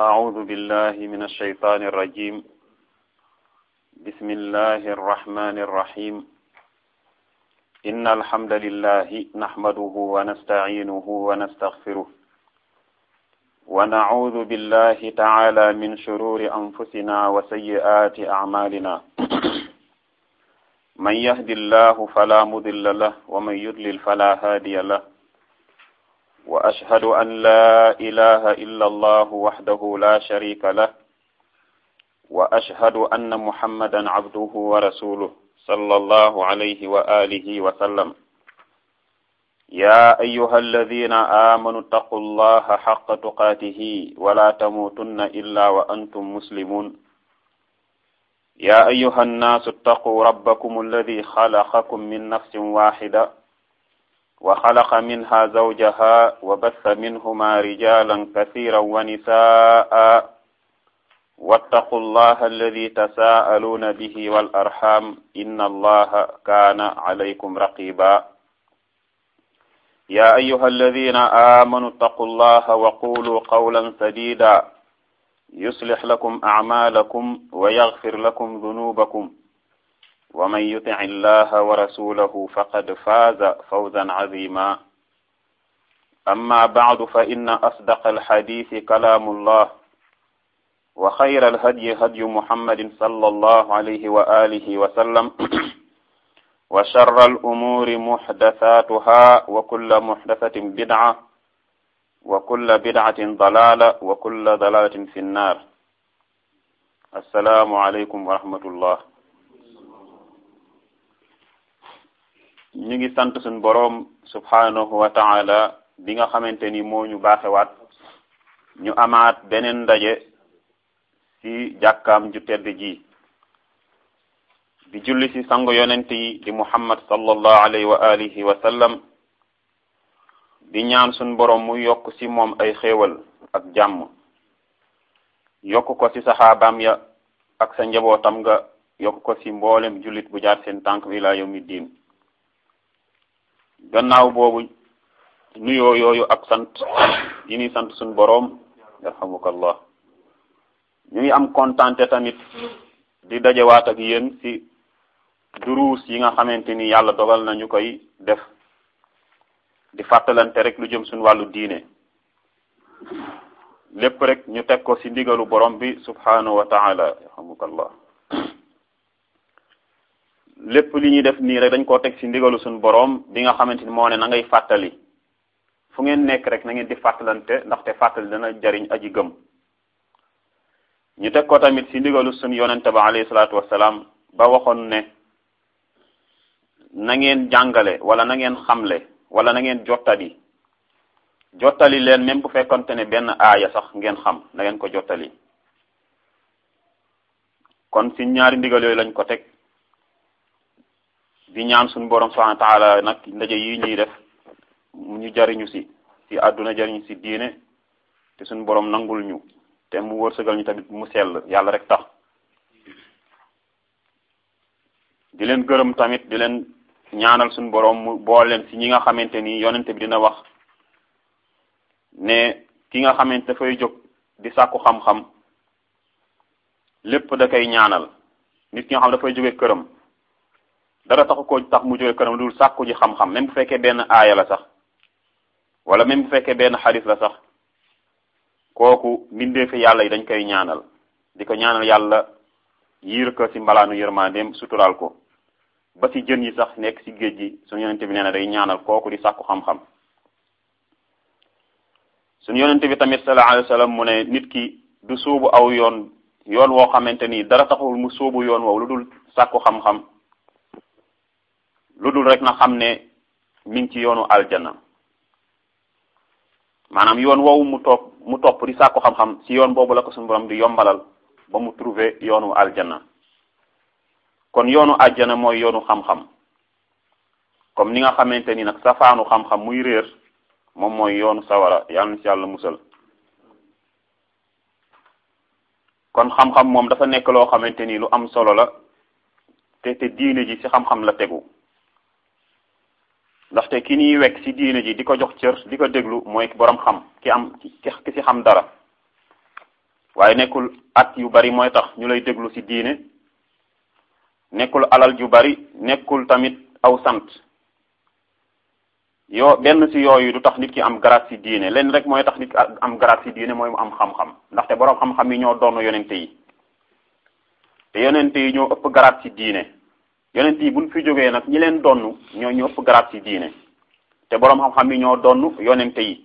أعوذ بالله من الشيطان الرجيم بسم الله الرحمن الرحيم إن الحمد لله نحمده ونستعينه ونستغفره ونعوذ بالله تعالى من شرور أنفسنا وسيئات أعمالنا من يهد الله فلا مضل له ومن يضلل فلا هادي له وأشهد أن لا إله إلا الله وحده لا شريك له وأشهد أن محمدا عبده ورسوله صلى الله عليه وآله وسلم يا أيها الذين آمنوا اتقوا الله حق تقاته ولا تموتن إلا وأنتم مسلمون يا أيها الناس اتقوا ربكم الذي خلقكم من نفس واحدة وخلق منها زوجها وبث منهما رجالا كثيرا ونساء واتقوا الله الذي تساءلون به والأرحام إن الله كان عليكم رقيبا يا أيها الذين آمنوا اتقوا الله وقولوا قولا سديدا يصلح لكم أعمالكم ويغفر لكم ذنوبكم ومن يطع الله ورسوله فقد فاز فوزا عظيما أما بعد فإن أصدق الحديث كلام الله وخير الهدي هدي محمد صلى الله عليه وآله وسلم وشر الأمور محدثاتها وكل محدثة بدعة وكل بدعة ضلالة وكل ضلالة في النار السلام عليكم ورحمة الله ñu ngi sant suñ boroom subhanahu wa taala bi nga xamante ni moo ñu baaxewaat ñu amaat beneen ndaje ci jàkkaam ju tedd ji di julli ci sangu yonent yi di muhammad sallallahu alayhi wa alihi wa sallam di ñaan suñ boroom mu yokk ci moom ay xéewal ak jàmm yokk ko ci saxaabaam ya ak sa njabootam nga yokk ko ci mboolem jullit bu jaar seen tànk wi laa yawmi diin gannaaw boobu nuyoo yooyu ak sant yi ni sant suñ boroom yarhamukallah ñu ngi am kontante tamit di dajewaat ak yéen ci duruus yi nga xamante ni yàlla dogal na ñu koy def di fàttalante rek lu jëm suñ wàllu diine lépp rek ñu teg ko ci ndigalu borom bi subhanahu wa taala yarhamukallah lépp li ñuy def nii rek dañ koo teg ci ndigalu suñu boroom bi nga xamante ni moo ne na ngay fàttali fu ngeen nekk rek na ngeen di fàttalante ndaxte fàttali dana jariñ aji gëm ñu teg ko tamit ci ndigalu suñu yonente ba alayhi salaatu wassalaam ba waxoon ne na ngeen jàngale wala na ngeen xamle wala na ngeen jottali jottali leen même bu fekkonte ne benn aaya sax ngeen xam na ngeen ko jottali kon ci ñaari ndigal yooyu lañ ko teg di ñaan suñu borom subhanahu wa taala nag ndaje yi ñuy def ñu jariñu ci ci àdduna jariñu ci diine te suñu borom nangul ñu te mu wërsëgal ñu tamit mu sell yàlla rek tax di leen gërëm tamit di leen ñaanal suñu borom mu bool leen ci ñi nga xamante ni yonente bi dina wax ne ki nga xamante dafay jóg di sàkku xam-xam lépp da koy ñaanal nit ki nga xam dafay jóge këram dara taxu ko tax mu jóge këram dul sàkku ji xam-xam même bu fekkee benn aaya la sax wala même bu fekkee benn xadis la sax kooku mbindeefi yàlla yi dañ koy ñaanal di ko ñaanal yàlla yiir ko ci mbalaanu yërmandeem suturaal ko ba ci jën yi sax nekk ci géej gi suñu yonente bi nee na day ñaanal kooku di sàkku xam-xam suñu yonente bi tamit sallallahu alayhi wa sallam mu ne nit ki du sóobu aw yoon yoon woo xamante ni dara taxul mu sóobu yoon woow lu dul sàkku xam-xam lu dul rek na xam ne mi ngi ci yoonu aljana maanaam yoon woowu mu topp mu topp di sàkku xam-xam ci yoon boobu la ko suñu borom di yombalal ba mu trouver yoonu aljana kon yoonu aljana mooy yoonu xam-xam comme ni nga xamante ni nag safaanu xam-xam muy réer moom mooy yoonu sawara yàlla na ci yàlla musal kon xam-xam moom dafa nekk loo xamante ni lu am solo la te te diine ji ci xam-xam la tegu ndaxte ki ñuy wekk ci diine ji di ko jox cër di ko déglu mooy borom xam ki am ki ki ci xam dara waaye nekkul at yu bari mooy tax ñu lay déglu ci diine nekkul alal ju bari nekkul tamit aw sant yoo benn ci yooyu du tax nit ki am garaat ci diine leen rek mooy tax nit ki am garaat ci diine mooy mu am xam-xam ndaxte boroom xam-xam yi ñoo doon yonente yi te yonente yi ñoo ëpp garaat ci diine yonente yi buñ fi jógee nag ñi leen donn ñoo ñoo ëpp garaat ci diine te boroom xam-xam yi ñoo donn yonente yi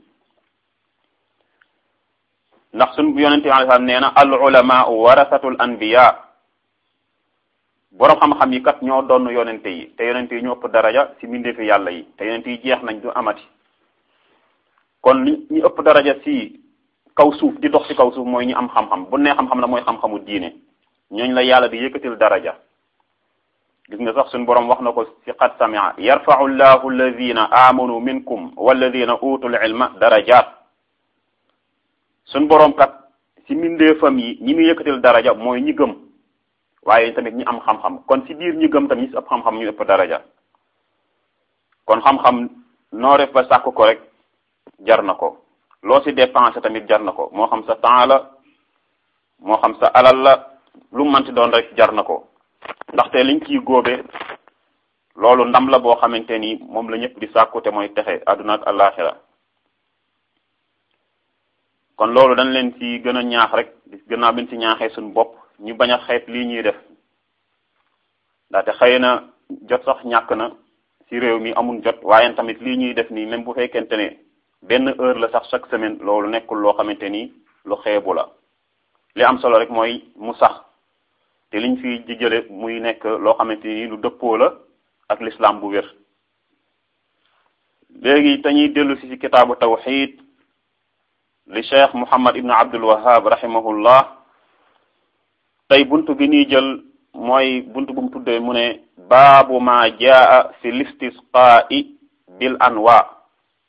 ndax suñ yonente yi alayhi salaam nee na al ulama warasatul anbiya boroom xam-xam yi kat ñoo donn yonente yi te yonente yi ñoo ëpp daraja ci mbindeefi yàlla yi te yonente yi jeex nañ du amati kon li ñu ëpp daraja ci kaw suuf di dox ci kaw suuf mooy ñi am xam-xam bu nee xam-xam la mooy xam-xamu diine ñooñ la yàlla di yëkkatil daraja gis nga sax suñ boroom wax na ko ci qad samia yarfau llahu alladina amanu minkum walladina utul ilma darajat suñ boroom kat ci mbindeefam yi ñi muy yëkkatil daraja mooy ñi gëm waaye tamit ñi am xam-xam kon ci biir ñi gëm tamit ñi ci ëpp xam-xam ñu ëpp daraja kon xam-xam noo def ba sàkk ko rek jar na ko loo ci dépensé tamit jar na ko moo xam sa temps la moo xam sa alal la lu manti doon rek jar na ko ndaxte liñ ciy góobe loolu ndam la boo xamante ni moom la ñëpp di sàkku te mooy texe àdduna ak àllaaxira kon loolu dañ leen ci gën a ñaax rek gannaaw bi ñu ci ñaaxee suñu bopp ñu bañ a xeeb lii ñuy def ndaxte xëy na jot sax ñàkk na ci réew mi amul jot waaye tamit lii ñuy def nii même bu fekkente ne benn heure la sax chaque semaine loolu nekkul loo xamante ni lu xeebu la li am solo rek mooy mu sax te liñ fi di jële muy nekk loo xamante ni lu dëppoo la ak l'islam bu wér léegi dañuy dellu si ci kitaabu tawxid li cheikh muhammad ibn abdul wahab rahimahullah tey buntu bi ñuy jël mooy buntu bu mu tuddee mu ne baabu ma jaa fi listisqaa'i bil anwa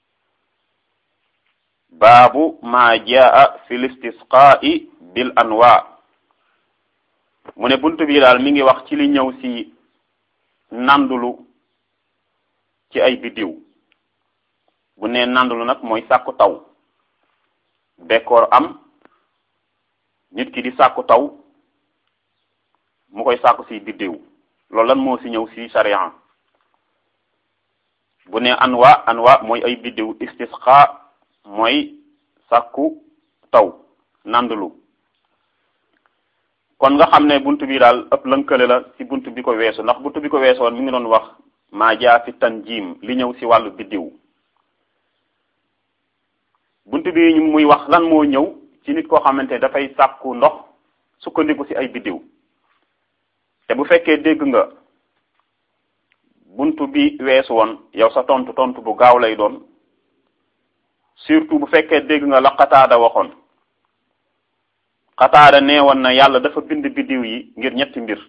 baabu ma jaa fi listisqaa'i bil anwa mu ne buntu bi daal mi ngi wax ci li ñëw ci nandulu ci ay biddiw bu ne nandulu nag mooy sàkku taw bekkoor am nit ki di sàkku taw mu koy sàkku ci biddiw loolu lan moo ci ñëw ci sariya bu ne anwa anwa mooy ay biddiw istisqa mooy sàkku taw nandulu kon nga xam ne buntu bi daal ëpp lënkale la ci buntu bi ko weesu ndax buntu bi ko weesoon mi ngi doon wax maa jaa fi tanjim li ñëw ci wàllu biddiw buntu bi muy wax lan moo ñëw ci nit koo xamante ne dafay sàkku ndox sukkandiku ci ay biddiw te bu fekkee dégg nga buntu bi weesu woon yow sa tontu tontu bu gaaw lay doon surtout bu fekkee dégg nga la xataada waxoon xataada nee woon na yàlla dafa bind biddiw yi ngir ñetti mbir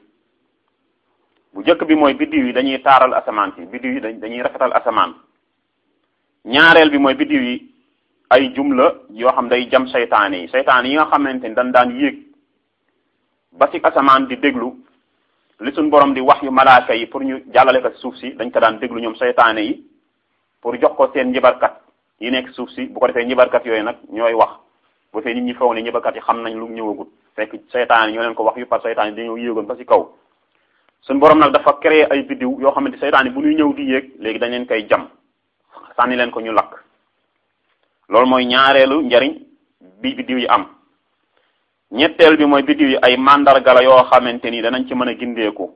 bu njëkk bi mooy biddiw yi dañuy taaral asamaan si biddiw yi dañuy rafetal asamaan ñaareel bi mooy biddiw yi ay jumla yoo xam day jam seytaane yi seytaane yi nga xamante ni dañ daan yéeg ba ci asamaan di déglu li suñ borom di wax yu malaaka yi pour ñu jàllale ko ci suuf si dañ ko daan déglu ñoom seytaane yi pour jox ko seen njibarkat yi nekk suuf si bu ko defee njibarkat yooyu nag ñooy wax bu fee nit ñi foog ne njibarkat yi xam nañ lu ñëwagut fekk seytaane ñoo leen ko wax yu par seytaane dañoo yéegoon ba ci kaw suñ borom nag dafa créer ay biddiw yoo xamante seytaane bu ñuy ñëw di yéeg léegi dañ leen koy jam sànni leen ko ñu lakk loolu mooy ñaareelu njariñ bi biddiw yi am ñetteel bi mooy biddiw yi ay mandarga la yoo xamante ni danañ ci mën a gindeeku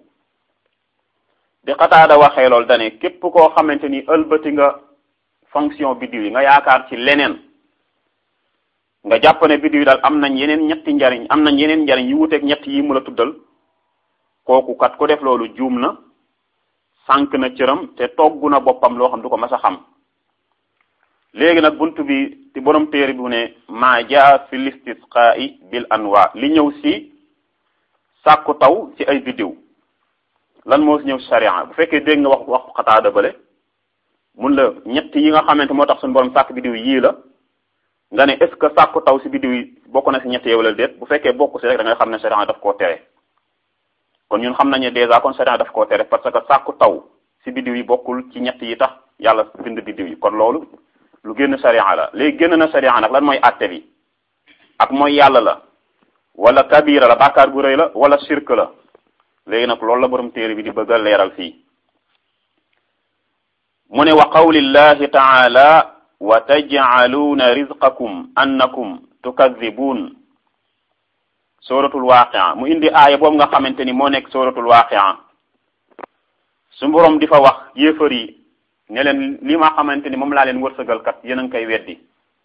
di xataada waxee loolu dane képp koo xamante ni ëlbati nga fonction biddiw yi nga yaakaar ci leneen nga jàpp ne biddiw yi daal am nañ yeneen ñetti njariñ am nañ yeneen njariñ yu wuteeg ñett yi mu la tuddal kooku kat ku def loolu juum na sànq na cëram te togg na boppam loo xam du ko mas a xam léegi nag buntu bi ci borom téere bi ne maa jaa fi listisqaa'i bil anwa li ñëw si sàkku taw ci ay biddiw lan moo si ñëw si sharia bu fekkee dégg nga wax wax xataada bale mun la ñett yi nga xamante moo tax suñu borom sàkk biddiw yii la nga ne est ce que sàkku taw si biddiw yi bokk na si ñett yow la déet bu fekkee bokk si rek da ngay xam ne sharia daf koo tere kon ñun xam nañu dèjà kon sharia daf koo tere parce que sàkku taw si biddiw yi bokkul ci ñett yi tax yàlla bind biddiw yi kon loolu lu génn sharia la léegi génn na sharia nag lan mooy àtte bi ak mooy yàlla la wala kabira la bàkkaar gu rëy la wala shirk la léegi nag loolu la borom téere bi di bëgg a leeral fii mu ne wa qawlillahi taala wa tajcaluuna rizqakum annakum tukadibuun suratul waaqia mu indi aaya boobu nga xamante ni moo nekk suratul waaqia su borom di fa wax yéefar yi ne leen li ma xamante ni moom laa leen wërsëgal kat yéen a ngi koy weddi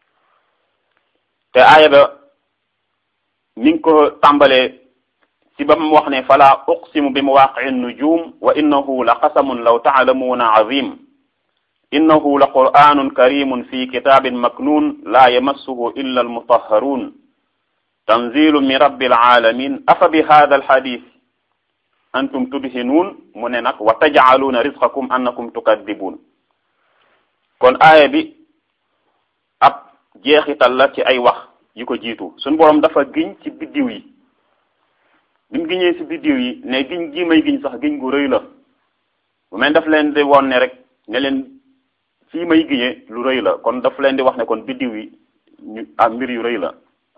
te aaya ba mi ngi ko tàmbalee ci ba mu wax ne fala uqsimu bi mawaqii nujum wa innahu la qasamun law taalamuuna azim innahu la qur'anun karimun fi kitabin maknun la yamassuhu illa almutahharun tanzilu min rabbil alamin afa bi hadha alhadith antum tudhinuun mu ne nag wa tajcaluuna rizqakum annakum tukadibun kon aaya bi ab jeexital la ci ay wax yu ko jiitu suñu boroom dafa giñ ci biddiw yi bi mu giñee ci biddiw yi ne giñ gi may giñ sax giñ gu rëy la bu mel daf leen di woon ne rek ne leen fii may giñee lu rëy la kon daf leen di wax ne kon biddiw yi ñu am mbir yu rëy la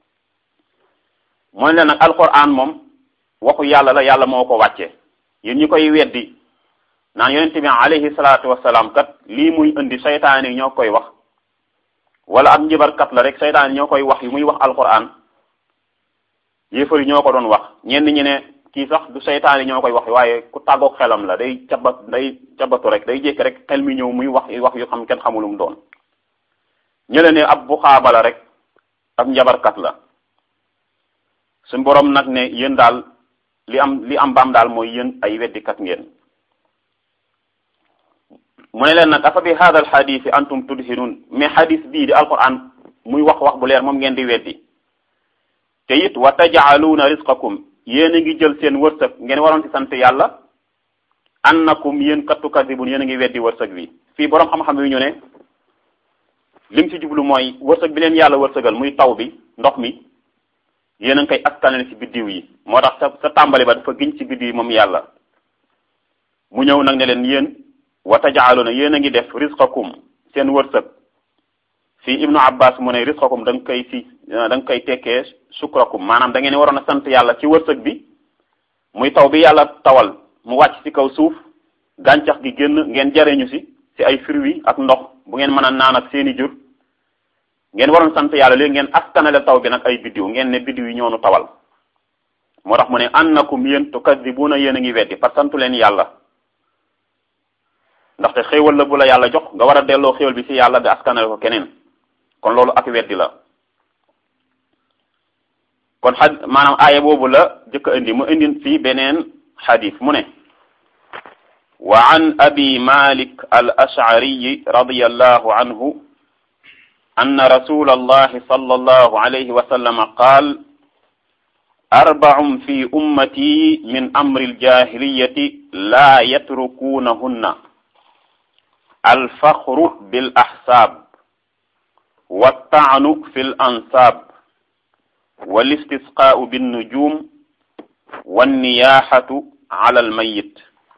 mooy leen nag alquran moom waxu yàlla la yàlla moo ko wàcce yéen ñi koy weddi naan yonent bi alayhi salaatu wasalaam kat lii muy indi saytaan yi ñoo koy wax wala ab njibarkat la rek saytaan yi ñoo koy wax yu muy wax alquran yéefar yi ñoo ko doon wax ñenn ñi ne kii sax du saytaan yi ñoo koy wax waaye ku tàggoog xelam la day cabat day cabatu rek day jékki rek xel mi ñëw muy wax wax yu xam kenn xamulum doon ñële ne ab bu xaaba la rek ab njabarkat la suñ borom nag ne yéen daal li am li am baam daal mooy yéen ay weddikat ngeen mu ne leen nag afa bi hada al xadisi antum tudhinun mais xadis bii di alquran muy wax wax bu leer moom ngeen di weddi te it wa tajcaluuna risqakum yéen a ngi jël seen wërsëg ngeen waroon ci sant yàlla annakum yéen kat tukadibun yéen a ngi weddi wërsëg bi fii borom xam-xam yi ñu ne lim ci jublu mooy wërsëg bi leen yàlla wërsëgal muy taw bi ndox mi yéen a ngi koy askanale ci biddiw yi moo tax sa sa tàmbali ba dafa giñ ci biddiw yi moom yàlla mu ñëw nag ne leen yéen wa tajaaluna yéen a ngi def risqakum seen wërsëg fii ibnu abbas mu ne risqakum da nga koy fi da nga koy tekkee sukrakum maanaam da ngeen waroon a sant yàlla ci wërsëg bi muy taw bi yàlla tawal mu wàcc ci kaw suuf gàncax gi génn ngeen jariñu si ci ay fruits ak ndox bu ngeen mën a naan ak seeni jur ngeen waroon sant yàlla léegi ngeen askanale taw bi nag ay biddiw ngeen ne biddiw yi ñoonu tawal moo tax mu ne annakum yéen tukadibuna yéen a ngi weddi parce que santu leen yàlla ndaxte xéewal la bu la yàlla jox nga war a delloo xéewal bi ci yàlla nga askanale ko keneen kon loolu ak weddi la kon xad maanaam aaya boobu la jëkk a indi mu indi fii beneen xadis mu ne wa an abi malik al ashariyi radiyallahu anhu anna rasula allahi sallallahu alayhi wa sallam qaal arbacun fi ummati min amri aljahiliyati la yatrukunahunna alfaxru bil axsaab والطعن في الأنساب والاستسقاء بالنجوم والنياحة على الميت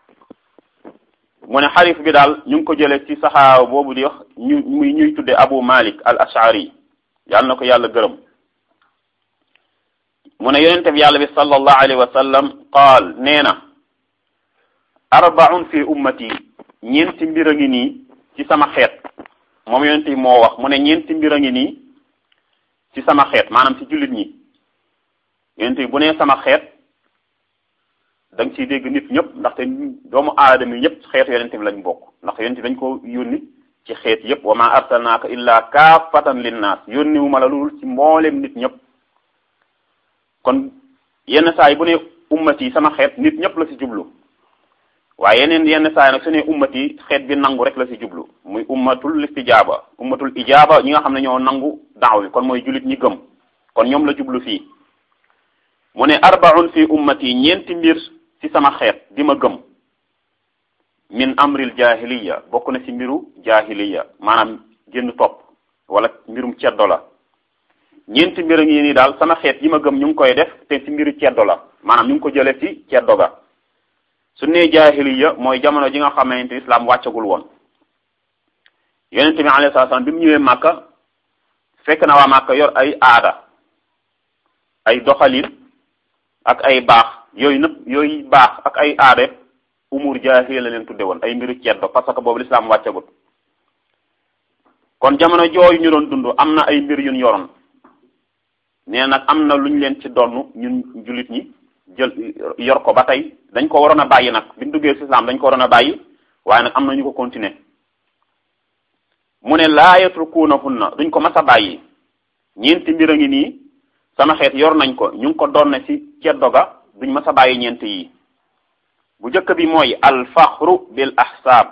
mu ne xarif bi daal ñu ngi ko jëlee ci saxaaba boobu di wax ñu muy ñuy tudde Abu Malik al Ash'ari yàlla na ko yàlla gërëm mu ne yonente bi yàlla bi sallallahu alayhi wa sallam qaal nee na arbaun fi ummati ñeenti mbir a ngi nii ci sama xeet moom yonent bi moo wax mu ne ñeenti mbir a ngi nii ci sama xeet maanaam ci jullit ñi yonent bi bu nee sama xeet da nga ciy dégg nit ñëpp ndaxte doomu aadama yi ñëpp xeetu yonent bi lañ bokk ndax yonent bi dañ ko yónni ci xeet yëpp wa ma arsalnaaka illa kaafatan linnaas yónni wu ma la lul ci mboolem nit ñëpp kon yenn saa yi bu ne ummati yi sama xeet nit ñëpp la ci jublu waaye yeneen yenn saa yi nag su ne ummat yi xeet bi nangu rek la ci jublu muy ummatul istijaaba ummatul ijaaba ñi nga xam ne ñoo nangu daaw bi kon mooy jullit ñi gëm kon ñoom la jublu fii mu ne arbaun fi ummati ñeenti mbir ci sama xeet di ma gëm min amril jahiliya bokk na ci mbiru jahiliya maanaam génn topp wala mbirum ceddo la ñeenti mbir a ngi nii daal sama xeet yi ma gëm ñu ngi koy def te ci mbiru ceddo la maanaam ñu ngi ko jële ci ceddo ga su nee jaahiliya mooy jamono ji nga xamante islam wàccagul woon yonent bi alayhi salaam bi mu ñëwee màkka fekk na waa màkka yor ay aada ay doxalin ak ay baax yooyu nëpp yooyu baax ak ay aade umur jaahiliya la leen tudde woon ay mbiru ceddo parce que boobu lislaam wàccagut kon jamono jooyu ñu doon dund am na ay mbir yuñ yoroon nee nag am na luñ leen ci donn ñun jullit ñi jël yor ko ba tey dañ ko waroon a bàyyi nag biñ duggee ci islam dañ ko waroon a bàyyi waaye nag am na ñu ko continuer mu ne laa yatrukuunahunna duñ ko mas a bàyyi ñeenti mbir a ngi nii sama xeet yor nañ ko ñu ngi ko donne ci ceddo ga duñ mas a bàyyi ñeent yi bu njëkk bi mooy alfaxru bil ahsaab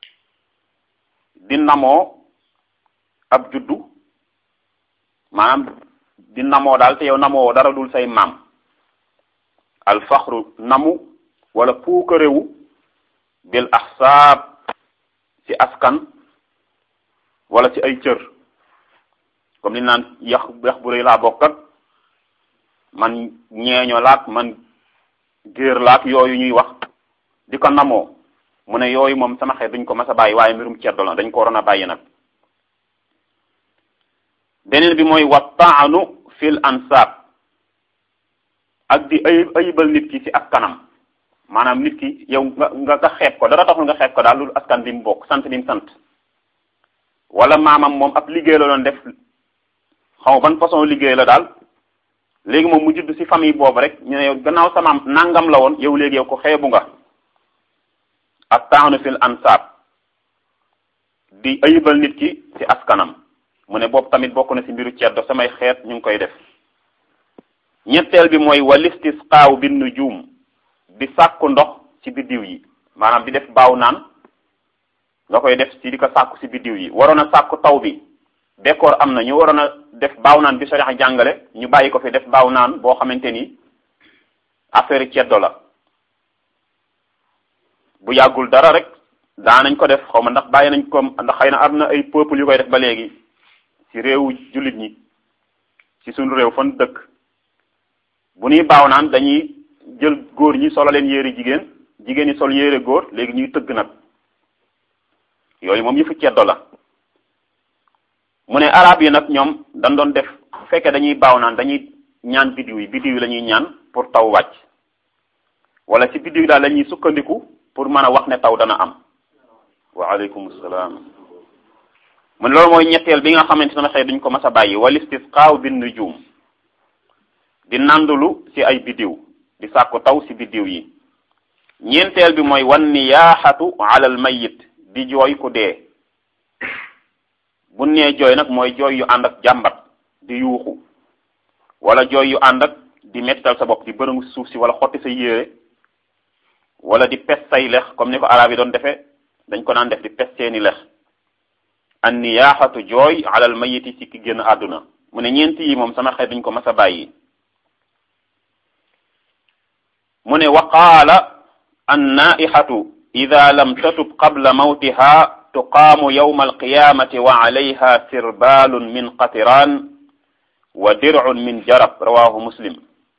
di namoo ab juddu maanaam di namoo daal te yow namoo dara dul say maam alfaxru namu wala puukarewu bil ahsaab ci askan wala ci ay cër comme li naan yax yax bu rëy laa bokk ak man ñeeño laak man géer laak yooyu ñuy wax di ko namoo mu ne yooyu moom sama xeet duñ ko mas a bàyyi waaye mbirum ceddo la dañ ko waroon a bàyyi nag beneen bi mooy wa taanu fil ansaab ak di ay ayibal nit ki ci askanam maanaam nit ki yow nga nga nga xeeb ko dara taxul nga xeeb ko daal lu askan bi mu bokk sant bi mu sant wala maamam moom ab liggéey la doon def xaw ban façon liggéey la daal léegi moom mu judd ci famille boobu rek ñu ne yow gannaaw sama nangam la woon yow léegi yow ko xeebu nga ak taanu fil ansaab di ayibal nit ki ci askanam mu ne boobu tamit bokk na ci mbiru ceddo samay xeet ñu ngi koy def ñetteel bi mooy walistisqaaw bin nujum di sàkku ndox ci biddiw yi maanaam di def baaw naan nga koy def ci di ko sàkku ci biddiw yi waroon a sàkku taw bi décor am na ñu waroon a def baaw naan bi sariya jàngale ñu bàyyi ko fi def baaw naan boo xamante ni affaire ceddo la bu yàggul dara rek daa nañ ko def xaw ma ndax bàyyi nañ ko ndax xëy na am na ay peuple yu koy def ba léegi ci réewu jullit ñi ci suñu réew fan dëkk bu ñuy baaw naan dañuy jël góor ñi solo leen yére jigéen jigéen ñi sol yére góor léegi ñuy tëgg nag yooyu moom yëfu ceddo la mu ne arab yi nag ñoom dañ doon def bu fekkee dañuy baaw naan dañuy ñaan biddiw yi biddiw yi la ñuy ñaan pour taw wàcc wala ci biddiw yi daal la ñuy sukkandiku pour mën a wax ne taw dana am waaleykum salaam mu ne loolu mooy ñetteel bi nga xamante ne xëy duñ ko mas a bàyyi wal istisqaaw bin nujum di nandulu ci ay biddiw di sàkku taw ci biddiw yi ñeenteel bi mooy wan niyaaxatu ala al mayit di jooy ku dee bu nee jooy nag mooy jooy yu ànd ak jàmbat di yuuxu wala jooy yu ànd ak di mettal sa bopp di bërëngu suuf si wala xotti sa yére wala di pes say lex comme ni ko arab yi doon defee dañ ko naan def di pes seeni lex an niyaaxatu jooy ala al mayiti ci ki génn àdduna mu ne ñeenti yi moom sama xeet duñ ko mas a bàyyi mu ne wa qaala annaihatu ida lam tatub qabla mawtiha tuqaamu yawma alqiyamati wa alayha sirbaalun min qatiraan wa dir'un min jarab rawahu muslim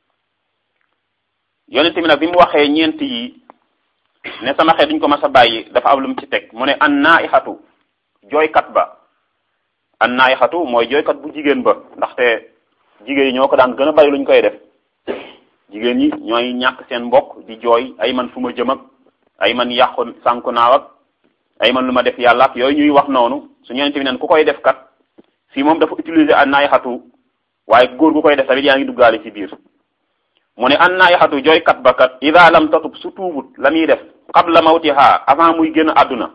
yonente bi nag bi mu waxee ñeent yi ne sama xeet duñ ko mas a bàyyi dafa am lu mu ci teg mu ne annaihatu jooykat ba annaihatu mooy jooykat bu jigéen ba ndaxte jigéen yi ñoo ko daan gën a bari luñ koy def jigéen ñi ñooy ñàkk seen mbokk di jooy ay man fu ma jëm ak ay man yàqu sànku naaw ak ay man lu ma def yàlla ak yooyu ñuy wax noonu su ñeente bi neen ku koy def kat fii moom dafa utiliser an naayxatu waaye góor gu koy def tamit yaa ngi duggaale ci biir mu ne an naayxatu jooykat ba kat ida lam tatub su tuubut la muy def qabla mawtiha avant muy génn àdduna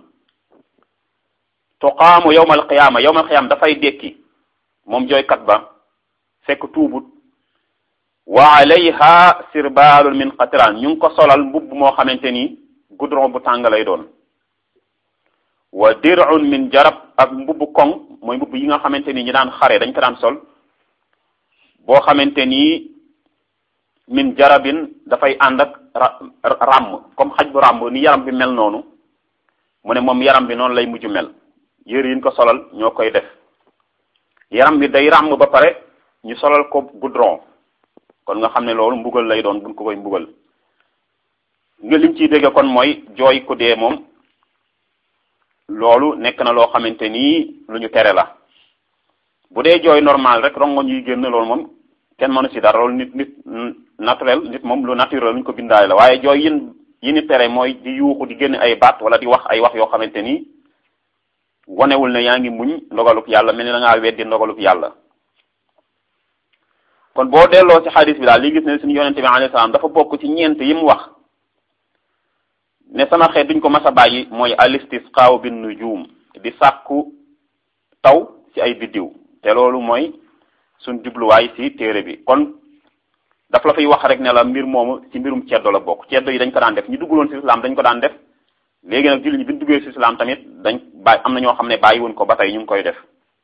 tuqaamu yawmal qiyaama yawmal qiyaama dafay dekki moom jooykat ba fekk tuubut wa alayha sirbaalun min qatiran ñu ngi ko solal mbubb moo xamante ni goudron bu tàng lay doon wa dir'un min jarab ak mbubb koŋ mooy mbubb yi nga xamante ni ñi daan xare dañ ko daan sol boo xamante ni min jarabin dafay ànd ak ràmm comme xaj bu ràmm ni yaram bi mel noonu mu ne moom yaram bi noonu lay mujj mel yëre yiñ ko solal ñoo koy def yaram bi day ràmm ba pare ñu solal ko goudron kon nga xam ne loolu mbugal lay doon buñ ko koy mbugal nga lim ciy dégg kon mooy jooy ku dee moom loolu nekk na loo xamante ni lu ñu tere la bu dee jooy normal rek rongo ñuy génn loolu moom kenn mënu ci dara loolu nit nit naturel nit moom lu naturel luñ ko bindaale la waaye jooy yin yi ni tere mooy di yuuxu di génn ay baat wala di wax ay wax yoo xamante ni wonewul ne yaa ngi muñ ndogalub yàlla mel ni da ngaa weddi ndogalub yàlla kon boo delloo ci xadis bi daal li gis ne suñu yonente bi alayhi salaam dafa bokk ci ñeent yi mu wax ne sama xeet duñ ko mas a bàyyi mooy alistisqaaw bin nujum di sàkku taw ci ay biddiw te loolu mooy suñ jubluwaay ci téere bi kon daf la fay wax rek ne la mbir moomu ci mbirum ceddo la bokk ceddo yi dañ ko daan def ñu dugguloon ci islam dañ ko daan def léegi nag jullit ñi bi ñu duggee ci islam tamit dañ bàyyi am na ñoo xam ne bàyyi woon ko ba tey ñu ngi koy def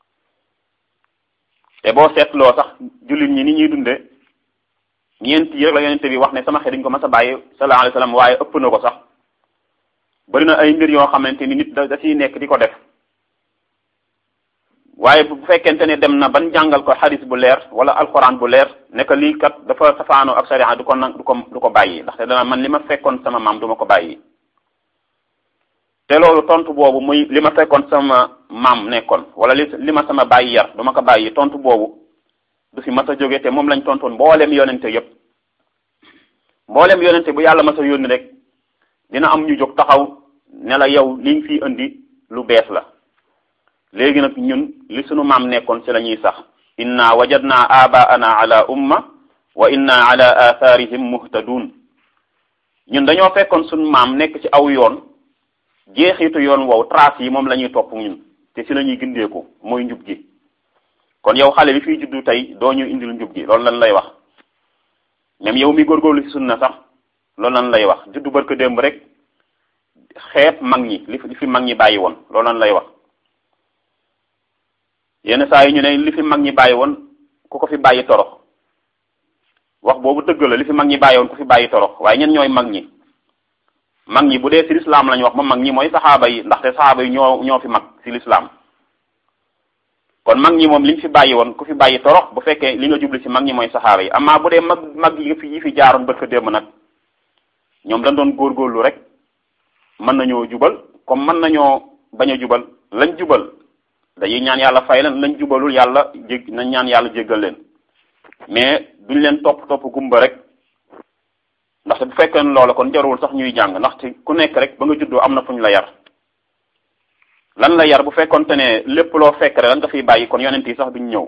te boo seetloo sax jullit ñi ni ñuy dunde ñeent yi rek la yonente bi wax ne sama xeet dañ ko mas a bàyyi sallallahu alayhi wasallam waaye ëpp na ko sax bari na ay mbir yoo xamante ni nit da da ciy nekk di ko def waaye bu fekkente ne dem na ban jàngal ko xadis bu leer wala alxuraan bu leer ne que lii kat dafa safaanoo ak sariya du ko nag du ko du ko bàyyi ndaxte dana man li ma fekkoon sama maam du ma ko bàyyi te loolu tontu boobu muy li ma fekkoon sama maam nekkoon wala li li ma sama bàyyi yar du ma ko bàyyi tontu boobu du fi mas a jóge te moom lañ tontoon mboolem yonente yépp mboolem yonente bu yàlla mas a yónni rek dina am ñu jóg taxaw ne la yow li nga fi indi lu bees la léegi nag ñun li sunu maam nekkoon ci la ñuy sax inna wajadna abaana ala umma wa inna ala atharihim muhtadun ñun dañoo fekkoon sunu maam nekk ci aw yoon jeexitu yoon wow trace yi moom la ñuy topp ñun te ci la ñuy gindeeku mooy njub gi kon yow xale bi fiy juddu tey doo ñu indil njub gi loolu lan lay wax même yow mi góorgóorlu ci sunna sax loolu lan lay wax juddu barka démb rek xeeb mag ñi li fi mag ñi bàyyi woon loolu lan lay wax yenn saa yi ñu ne li fi mag ñi bàyyi woon ku ko fi bàyyi torox wax boobu dëgg la li fi mag ñi bàyyi woon ku fi bàyyi torox waaye ñen ñooy mag ñi mag ñi bu dee ci lislaam lañu wax ma mag ñi mooy saxaaba yi ndaxte saxaaba yi ñoo ñoo fi mag ci lislaam kon mag ñi moom liñ fi bàyyi woon ku fi bàyyi torox bu fekkee li nga jubli ci mag ñi mooy saxaaba yi amaa bu dee mag mag yi fi yi fi jaaroon bët fa démb nag ñoom dañ doon góorgóorlu rek mën nañoo jubal comme mën nañoo bañ a jubal lañ jubal dañuy ñaan yàlla fay leen lañ jubalul yàlla jég nañ ñaan yàlla jéggal leen mais duñ leen topp topp gumba rek ndaxte bu fekkee loola kon jarul sax ñuy jàng ndaxte ku nekk rek ba nga juddoo am na fu ñu la yar lan la yar bu fekkonte ne lépp loo fekk rek lan nga fiy bàyyi kon yonent yi sax duñ ñëw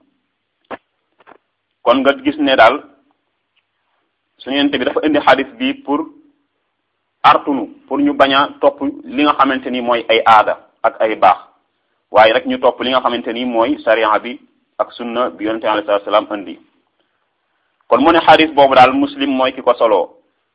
kon nga gis ne daal suñu yonent bi dafa indi xadis bi pour artunu pour ñu bañ a topp li nga xamante ni mooy ay aada ak ay baax waaye rek ñu topp li nga xamante ni mooy sariya bi ak sunna bi yonente alayhi salatu salaam indi kon mu ne xadis boobu daal muslim mooy ki ko soloo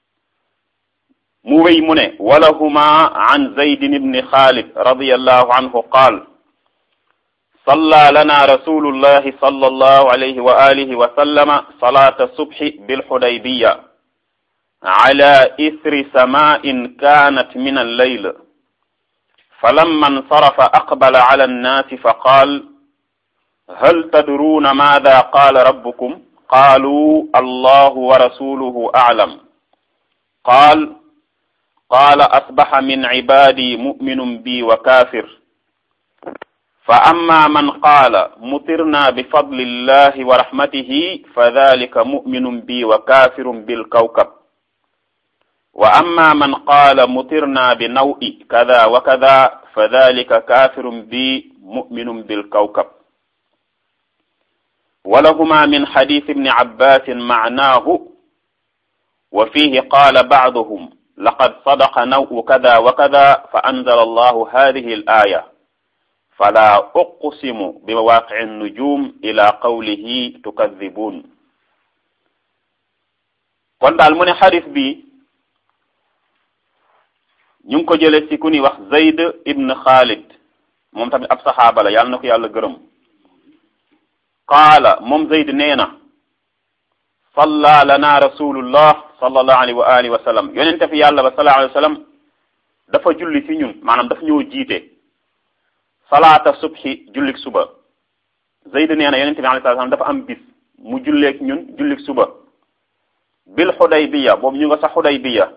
mu wéy mu ne walahuma an zaydin ibni xaalid radiallahu anhu qaal صلى لنا رسول الله صلى الله عليه وآله وسلم صلاة الصبح بالحديبية على إثر سماء كانت من الليل فلما انصرف أقبل على الناس فقال هل تدرون ماذا قال ربكم قالوا الله ورسوله أعلم قال قال أصبح من عبادي مؤمن بي وكافر فأما من قال مطرنا بفضل الله ورحمته فذلك مؤمن بي وكافر بالكوكب وأما من قال مطرنا بنوء كذا وكذا فذلك كافر بي مؤمن بالكوكب ولهما من حديث ابن عباس معناه وفيه قال بعضهم لقد صدق نوء كذا وكذا فأنزل الله هذه الآية فلا أقسم بمواقع النجوم إلى قوله تكذبون kon daal mu ne xadis bi ñu ngi ko jële ci ku ni wax Zayd ibn Khalid moom tamit ab saxaaba la yàlla na ko yàlla gërëm qaala moom Zayd nee na salla lana rasulullah sallallahu alayhi wa alihi wa sallam yonente fi yàlla ba sallallahu alayhi wa sallam dafa julli ci ñun maanaam dafa ñëw jiite salaata subhi jullik suba Zayd nee na yonente bi alayhi salaam dafa am bis mu julleek ñun jullik suba bil xudaybiya boobu ñu nga sax xudaybiya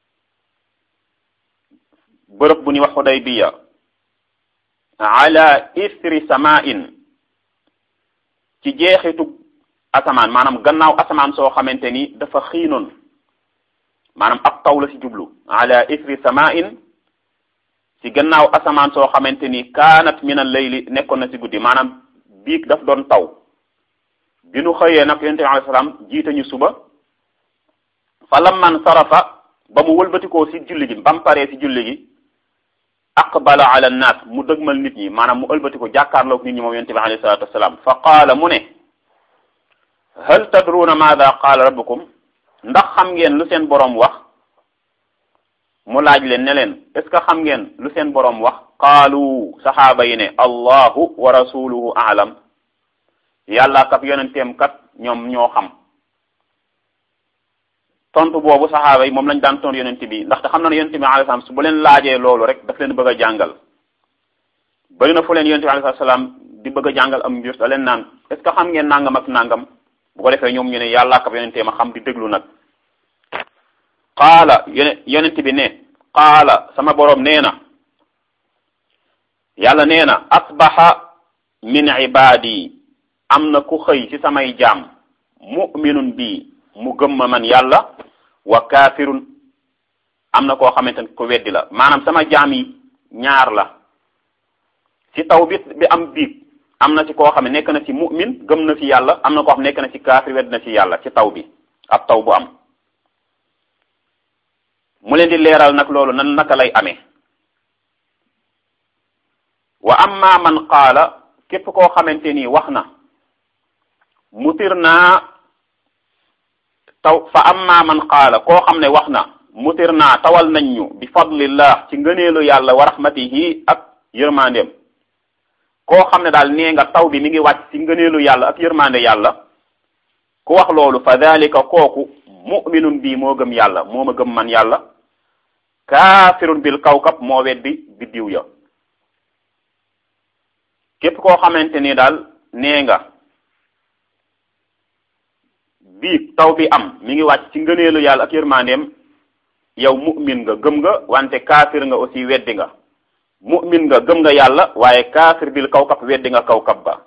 bërëb bu ñuy wax xudaybiya ala isri samain ci jeexitu asamaan maanaam gannaaw asamaan soo xamante ni dafa xiinoon maanaam ab taw la ci jublu ala isri samain ci gannaaw asamaan soo xamante ni kaanat min al layli nekkoon na ci guddi maanaam biig daf doon taw bi nu xëyee nag yonente bi alayhi salaam jiite ñu suba fa lamman sarafa ba mu wëlbatikoo ci julli gi ba mu paree ci julli gi aqbala ala nnaas mu dëgmal nit ñi maanaam mu ëlbatiko jàkkaarloog nit ñi moom yonente bi alayhi salatu wasalaam fa qaala mu ne hal tadruuna maada qaala rabbukum ndax xam ngeen lu seen boroom wax mu laaj leen ne leen est ce que xam ngeen lu seen boroom wax qaalu saxaaba yi ne allahu wa rasuluhu aalam yàlla kap yonenteem kat ñoom ñoo xam tontu boobu saxaaba yi moom lañ daan tontu yonent bi ndaxte xam na ne yonent bi alayhi salaam su bu leen laajee loolu rek daf leen bëgg a jàngal bëri na fu leen yonent bi alayhi salaam di bëgg a jàngal am mbir da leen naan est ce que xam ngeen nangam ak nangam bu ko defee ñoom ñu ne yàlla kap yonenteem a xam di déglu nag qaala yone yonent bi ne qaala sama boroom nee na yàlla nee na asbaha min ibaadi am na ku xëy ci samay jaam mu'minun bi mu gëm ma man yàlla wa kaafirun am na koo xamante ne ko weddi la maanaam sama jaam yi ñaar la ci taw bi bi am biig am na ci koo xam ne nekk na ci mu'min gëm na ci yàlla am na koo xam nekk na ci kaafir wedd na ci yàlla ci taw bi ab taw bu am mu leen di leeral nag loolu nan naka lay amee wa amma man qaala képp koo xamante ni wax na mutir naa taw fa amma man qaala koo xam ne wax na mutir naa tawal nañ ñu bi fadlillah ci ngëneelu yàlla wa rahmatihi ak yërmandeem koo xam ne daal nee nga taw bi mi ngi wàcc ci ngëneelu yàlla ak yërmande yàlla ku wax loolu fa dalika kooku mu'minun bii moo gëm yàlla moo ma gëm man yàlla kaafirun bil kawkab moo weddi biddiw ya képp koo xamante ni daal nee nga bii taw bi am mi ngi wàcc ci ngëneelu yàlla ak yërmandeem yow mu'min nga gëm nga wante kaafir nga aussi weddi nga mu'min nga gëm nga yàlla waaye kaafir bil kawkab weddi nga kawkab ba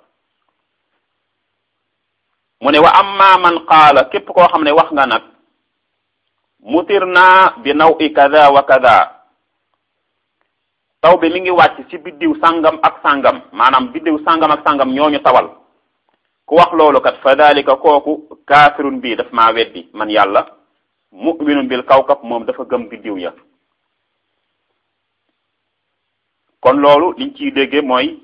mu ne wa amma man qaala képp koo xam ne wax nga nag mutir naa bi naw i kada wa kada taw bi mi ngi wàcc ci biddiw sangam ak sangam maanaam biddiw sangam ak sangam ñooñu tawal ku wax loolu kat fa dalika kooku kaafirun bii daf maa weddi man yàlla mu'minun bil kawkab moom dafa gëm biddiw ya kon loolu liñ ciy dégge mooy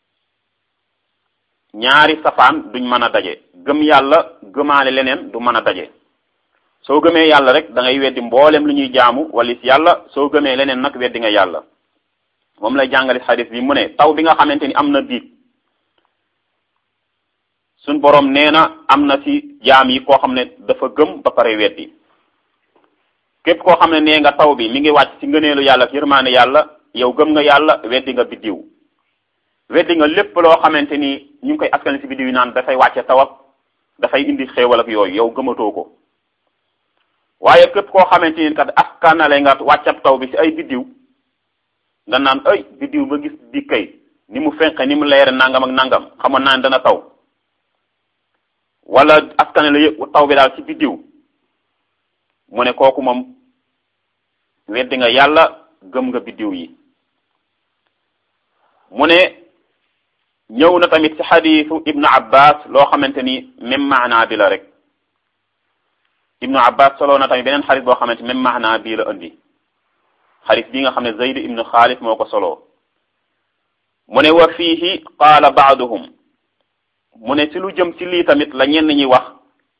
ñaari safaan duñ mën a daje gëm yàlla gëmaale leneen du mën a daje soo gëmee yàlla rek da ngay weddi mboolem lu ñuy jaamu walis yàlla soo gëmee leneen nag weddi nga yàlla moom lay jàngale xadis bi mu ne taw bi nga xamante ni am na biig suñ boroom nee na am na ci jaam yi koo xam ne dafa gëm ba pare weddi képp koo xam ne nee nga taw bi mi ngi wàcc ci ngëneelu yàlla ak yërmaane yàlla yow gëm nga yàlla weddi nga biddiw weddi nga lépp loo xamante ni ñu ngi koy askan ci biddiw yi naan dafay wàcce taw ak dafay indi xéewal ak yooyu yow gëmatoo ko waaye képp koo xamante ni kat askanale nga wàccab taw bi ci ay biddiw nga naan ay biddiw ba gis di kay ni mu fenqe ni mu leere nangam ak nangam xamoon naa ne dana taw wala askanale yëpp taw bi daal ci biddiw mu ne kooku moom weddi nga yàlla gëm nga biddiw yi mu ne ñëw na tamit ci xadiisu ibnu abbas loo xamante ni même maanaa bi la rek ibnu abbas soloo na tamit beneen xadis boo xamante même maanaa bii la indi xadis bii nga xam ne zayd ibnu xaalid moo ko soloo mu ne wa fiihi qaala baaduhum mu ne ci lu jëm ci lii tamit la ñenn ñi wax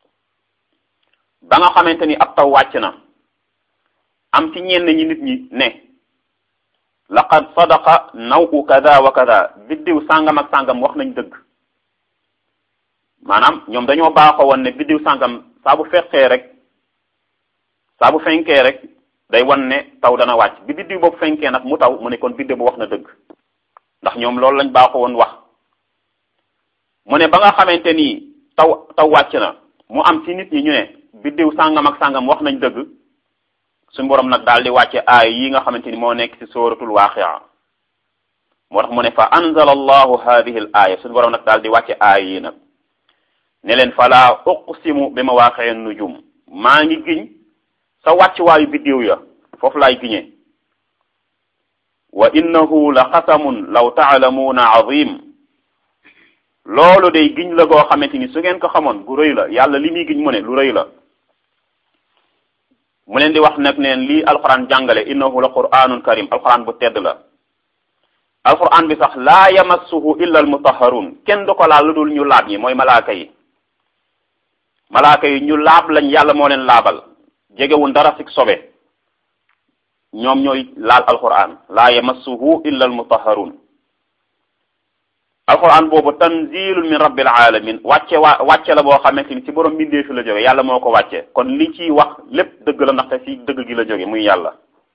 ba nga xamante ni ab taw wàcc na am ci ñenn ñi nit ñi ne laqad sadaqa nawu kada wa kada biddiw sàngam ak sàngam wax nañ dëgg maanaam ñoom dañoo baaxoo woon ne biddiw sàngam saa bu fekkee rek saa bu fenkee rek day wan ne taw dana wàcc bi biddiw boobu fenkee nag mu taw mu ne kon biddiw bu wax na dëgg ndax ñoom loolu lañ baaxoo woon wax mu ne ba nga xamante ni taw taw wàcc na mu am ci nit ñi ñu ne biddiw sàngam ak sàngam wax nañ dëgg suñu borom nag daal di wàcce aay yi nga xamante ni moo nekk ci sóoratul waaqia moo tax mu ne fa anzala allahu hadihi al aaya suñu borom nag daal di wàcce aay yi nag ne leen fala uqsimu bi mawaaqi'i nujum maa ngi giñ sa wàccuwaayu biddiw ya foofu laay giñee wa innahu la xasamun law taalamuuna azim loolu day giñ la goo xamante ni su ngeen ko xamoon gu rëy la yàlla li muy giñ mu ne lu rëy la mu leen di wax nag neen lii alquran jàngale innahu la qur'anun karim alquran bu tedd la alquran bi sax laa yamassuhu illa almutahharun kenn du ko laal lu dul ñu laab ñi mooy malaaka yi malaaka yi ñu laab lañ yàlla moo leen laabal jegewul dara sik sobe ñoom ñooy laal alquran laa yamassuhu illa almutahharun alquran boobu tanzilun min rabbil alamin wàcce waa wàcce la boo xamante ni ci borom mbindee fi la jóge yàlla moo ko wàcce kon li ciy wax lépp dëgg la ndaxte ci dëgg gi la jóge muy yàlla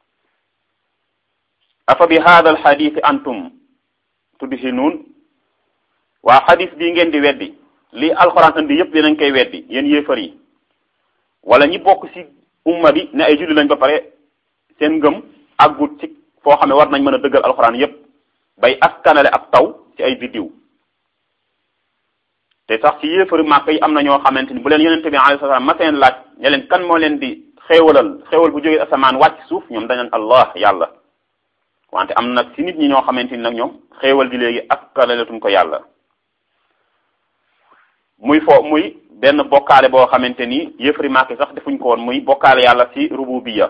afa bi hada al hadith antum tudhinuun waa xadis bii ngeen di weddi li alquran indi yépp dinañ koy weddi yéen yéefar yi wala ñi bokk ci umma bi ne ay julli lañ ba pare seen ngëm àggut ci foo xam ne war nañ mën a dëggal alquran yépp bay askanale ab taw ci ay biddiw te sax ci yéefari màkk yi am na ñoo xamante ni bu leen yonente bi alayhi salaam ma seen laaj ne leen kan moo leen di xéewalal xéewal bu jógee asamaan wàcc suuf ñoom dañu allah yàlla wante am nag ci nit ñi ñoo xamante ni nag ñoom xéewal gi léegi askanaletuñ ko yàlla muy fo muy benn bokkaale boo xamante ni yéefari màkk yi sax defuñ ko woon muy bokkaale yàlla ci rububiya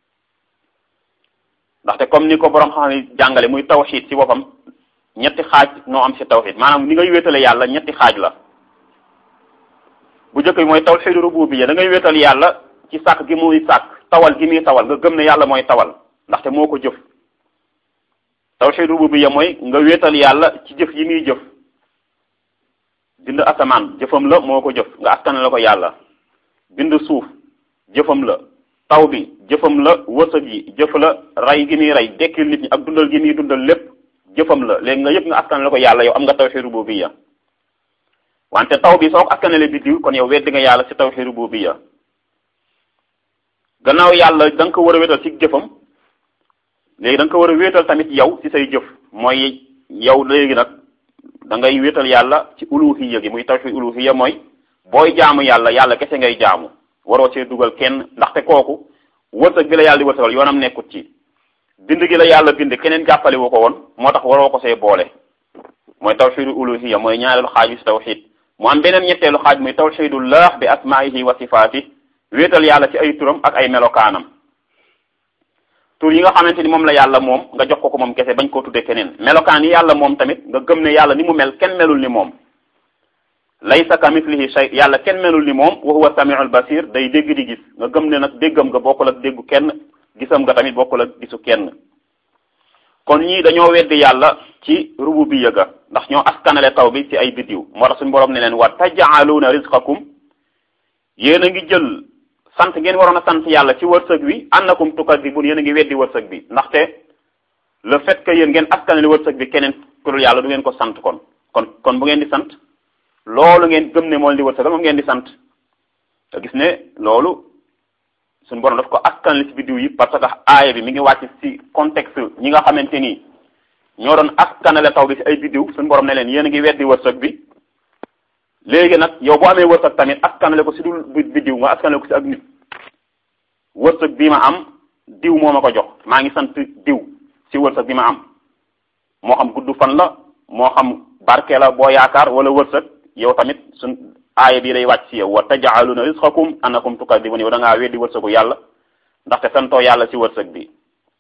ndaxte comme ni ko borom xam ne jàngale muy tawxiid ci boppam ñetti xaaj noo am ci tawxiid maanaam ni ngay wéetale yàlla ñetti xaaj la bu njëkk bi mooy tawxiidu rububiyya da ngay wéetal yàlla ci sàkk gi muy sàkk tawal gi muy tawal nga gëm ne yàlla mooy tawal ndaxte moo ko jëf tawxiidu rububiyya mooy nga wéetal yàlla ci jëf yi muy jëf bind asamaan jëfam la moo ko jëf nga askane la ko yàlla bind suuf jëfam la taw bi jëfam la wërsëg yi jëf la rey gi muy rey dekkil nit ñi ak dundal gi muy dundal lépp jëfam la léegi nga yëpp nga askan la ko yàlla yow am nga tawhid rububiyya wante taw bi soo ko askanale biddiw kon yow weddi nga yàlla ci tawhid rububiyya gannaaw yàlla da nga ko war a wéetal ci jëfam léegi da nga ko war a wéetal tamit yow ci say jëf mooy yow léegi nag da ngay wéetal yàlla ci uluhiyya gi muy tawhid uluhiyya mooy booy jaamu yàlla yàlla kese ngay jaamu waroo see dugal kenn ndaxte kooku wërsëg bi la yàlla di wërsëgal yoonam nekkut ci bind gi la yàlla bind keneen jàppale wu ko woon moo tax waroo ko see boole mooy tawxidu uluhiya mooy ñaareelu xaaj bi si tawxid mu am beneen ñetteelu xaaj muy tawxidullah bi asmaihi wa sifaati wéetal yàlla ci ay turam ak ay melokaanam tur yi nga xamante ni moom la yàlla moom nga jox ko ko moom kese bañ koo tudde keneen melokaan yi yàlla moom tamit nga gëm ne yàlla ni mu mel kenn melul ni moom laysa ka mislihi shay yàlla kenn melul ni moom wa huwa samiul basir day dégg di gis nga gëm ne nag déggam nga bokkul ak déggu kenn gisam nga tamit bokkul ak gisu kenn kon ñii dañoo weddi yàlla ci rububiyya ga ndax ñoo askanale taw bi ci ay biddiw moo tax suñu borom ne leen wa taj'aluuna rizqakum yéen a ngi jël sant ngeen waroon a sant yàlla ci wërsëg wi annakum tukadibun yéen a ngi weddi wërsëg bi ndaxte le fait que yéen ngeen askanale wërsëg bi keneen ku dul yàlla du ngeen ko sant kon kon kon bu ngeen di sant loolu ngeen gëm ne moo leen di wërsëgal moom ngeen di sant te gis ne loolu suñu borom daf ko askanale ci biddiw yi parce que aaya bi mi ngi wàcc ci contexte ñi nga xamante ni ñoo doon askanale taw bi ci ay biddiw suñu borom ne leen yéen a ngi weddi wërsëg bi léegi nag yow boo amee wërsëg tamit askanale ko ci dul biddiw nga askanale ko ci ak nit wërsëg bi ma am diw moo ma ko jox maa ngi sant diw ci wërsëg bi ma am moo xam gudd fan la moo xam barke la boo yaakaar wala wërsëg yow tamit suñ aaya bii day wàcc ci yow wa taj'aluna rizqakum annakum tukadibun yow da ngaa weddi wërsëgu yàlla ndaxte santoo yàlla ci wërsëg bi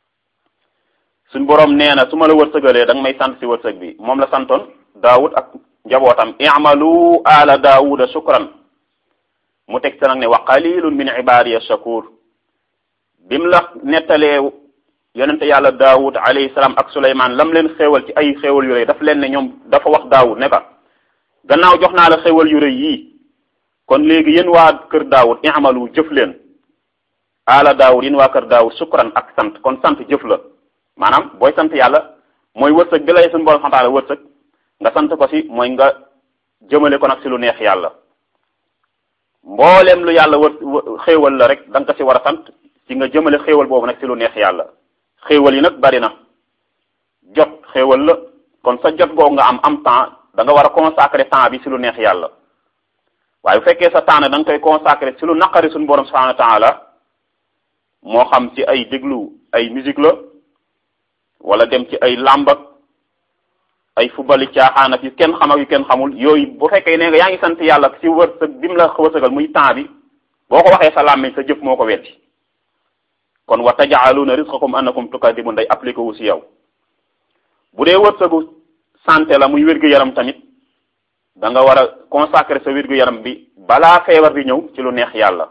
suñ boroom nee na su ma la wërsëgalee da nga may sant ci wërsëg bi moom la santoon daawud ak njabootam i'malu ala daawuda shukran mu teg sa nag ne wa qalilun min ibadiya shakur bim la nettalee yonente yàlla daawud alayhi salaam ak suleymaan lam leen xéewal ci ay xéewal yu rëy daf leen ne ñoom dafa wax daawud ne ka gannaaw jox naa la xéewal yu rëy yii kon léegi yéen waa kër daawud i'malu jëf leen ala daawud yéen waa kër daawud shukran ak sant kon sant jëf la maanaam booy sant yàlla mooy wërsëg bi lay suñu borom xantaale wërsëg nga sant ko si mooy nga jëmale ko nag si lu neex yàlla mbooleem lu yàlla wër xéewal la rek da nga ko si war a sant si nga jëmale xéewal boobu nag si lu neex yàlla xéewal yi nag bari na jot xéewal la kon sa jot googu nga am am temps da nga war a consacrer temps bi si lu neex yàlla waaye bu fekkee sa temps da nga koy consacré ci lu naqari suñu borom subhanahu wa taala moo xam ci ay déglu ay musique la wala dem ci ay làmb ak ay fubali caaxaan ak yu kenn xam ak yu kenn xamul yooyu bu fekkee ne nga yaa ngi sant yàlla ci wërsëg bi mu la wërsëgal muy temps bi boo ko waxee sa làmmiñ sa jëf moo ko weddi kon wa tajaaluuna rizqakum annakum tukadibun day appliqué wu si yow bu dee wërsëgu santé la muy wér-gu-yaram tamit da nga war a consacrer sa wér-gu-yaram bi balaa feebar bi ñëw ci lu neex yàlla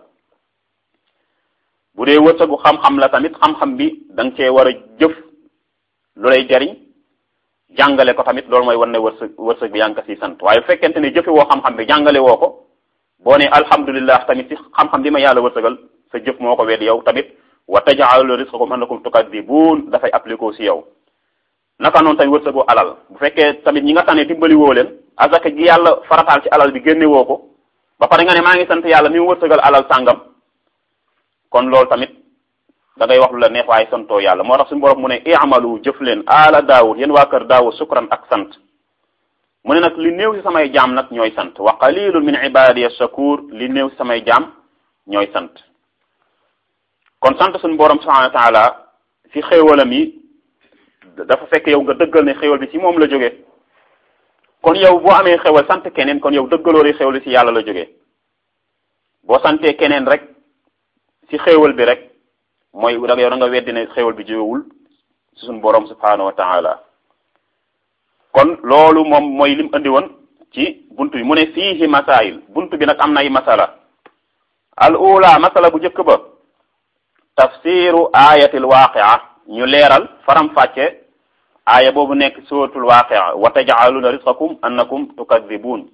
bu dee wërsëgu xam-xam la tamit xam-xam bi da nga cee war a jëf lu lay jariñ jàngale ko tamit loolu mooy wan ne wërsëg wërsëg bi yaa ngi ko siy sant waaye bu fekkente ne jëfe woo xam-xam bi jàngale woo ko boo ne alhamdulillah tamit ci xam-xam bi ma yàlla wërsëgal sa jëf moo ko wedd yow tamit wa tajaalu rizqakum annakum tukadibun dafay appliqué si yow naka noonu tamit wërsëgu alal bu fekkee tamit ñi nga tànnee dimbali woo leen azaka gi yàlla farataal ci alal bi génne woo ko ba pare nga ne maa ngi sant yàlla mi mu wërsëgal alal sàngam kon loolu tamit da ngay wax lu la neex waaye santoo yàlla moo tax suñu borom mu ne i'malu jëf leen ala daawud yéen waa kër daawud sukran ak sant mu ne nag li néew si samay jaam nag ñooy sant wa qalilun min ibadiya shakur li néew si samay jaam ñooy sant kon sant suñu borom subhanahu wa taala si xéewalam yi dafa fekk yow nga dëggal ne xéewal bi ci moom la jóge kon yow boo amee xéewal sant keneen kon yow dëggaloo di xéewal bi ci yàlla la jóge boo santee keneen rek ci xéewal bi rek mooy da yow da nga weddi ne xéewal bi jógewul ci suñu borom subhanahu wa taala kon loolu moom mooy lim andi woon ci buntu bi mu ne fiihi masail buntu bi nag am na ay masala al ula masala bu njëkk ba tafsiru ayatil waaqia ñu leeral faram fàcce aaya boobu nekk suratul waaqia wa taj'aluna rizqakum annakum tukadibun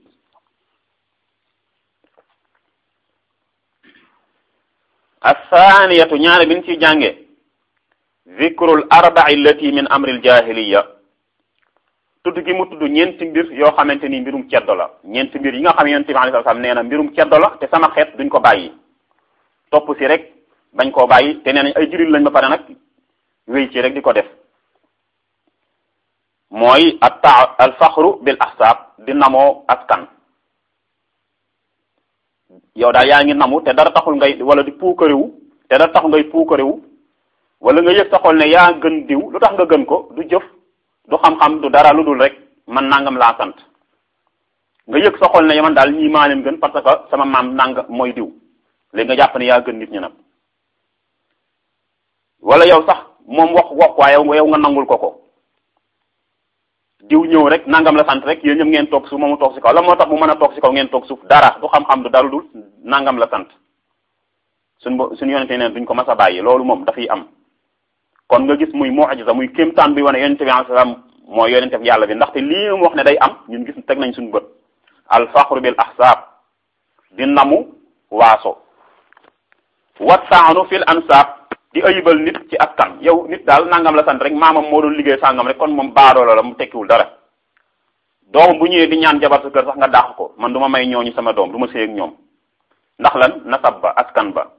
athaniyatu ñaare bi ñu ciy jànge zikrul arba'i allati min amril jahiliya tudd gi mu tudd ñeenti mbir yoo xamante ni mbirum ceddo la ñeenti mbir yi nga xam yonent bi alayhi salaam nee na mbirum ceddo la te sama xeet duñ ko bàyyi topp si rek bañ koo bàyyi te nee nañ ay jullit lañ ba pare nag wéy ci rek di ko def mooy atta al faxru bil ahsaab di namoo askan yow daal yaa ngi namu te dara taxul ngay wala di puukarewu te dara taxul ngay puukarewu wala nga yëg sa xol ne yaa gën diw lu tax nga gën ko du jëf du xam-xam du dara lu dul rek man nangam laa sant nga yëg sa xol ne man daal ñii maa leen gën parce que sama maam nanga mooy diw léegi nga jàpp ne yaa gën nit ñi nag wala yow sax moom wax wax waaye yow nga nangul ko ko diw ñëw rek nangam la sant rek yéen ñëpp ngeen toog suuf moomu toog si kaw la moo tax mu mën a toog si kaw ngeen toog suuf dara du xam-xam du dara dul nangam la sant suñ bo suñu yonente neen duñ ko mas a bàyyi loolu moom dafay am kon nga gis muy mu'jiza muy kéemtaan bi wane yonente bi alayhi salaam mooy yonente bi yàlla bi ndaxte lii mu wax ne day am ñun gis teg nañ suñu bët al faxru bil ahsaab di namu waaso wattaanu fil ansaab di ayibal nit ci askan yow nit daal nangam la sant rek maamam moo doon liggéey sàngam rek kon moom baadoola la mu tekkiwul dara doom bu ñëwee di ñaan jabar sa kër sax nga dàq ko man du ma may ñooñu sama doom du ma sëy ak ñoom ndax lan nasab ba askan ba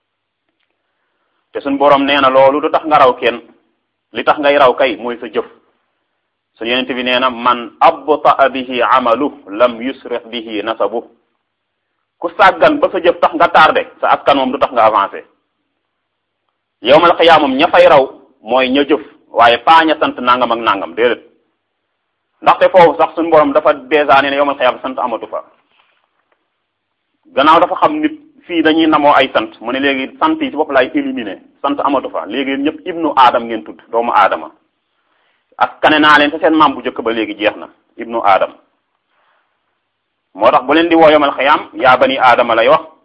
te suñ borom nee na loolu du tax nga raw kenn li tax ngay raw kay mooy sa jëf su yonent bi nee na man abtaa bihi amalu lam yusrix bihi nasabu ku sàggan ba sa jëf tax nga tardé sa askan moom du tax nga avancé yowmal xiyaam moom ña fay raw mooy ña jëf waaye paa ña sant nangam ak nangam déedéet ndaxte foofu sax suñu borom dafa dèjà nee na yowmal xiyaam sant amatu fa gannaaw dafa xam nit fii dañuy namoo ay sant mu ne léegi sant yi ci bopp laay éliminer sant amatu fa léegi ñëpp ibnu aadam ngeen tudd doomu aadama askane naa leen te seen maam bu njëkk ba léegi jeex na ibnu aadam moo tax bu leen di woo yowmal xiyaam yaa bani aadama lay wax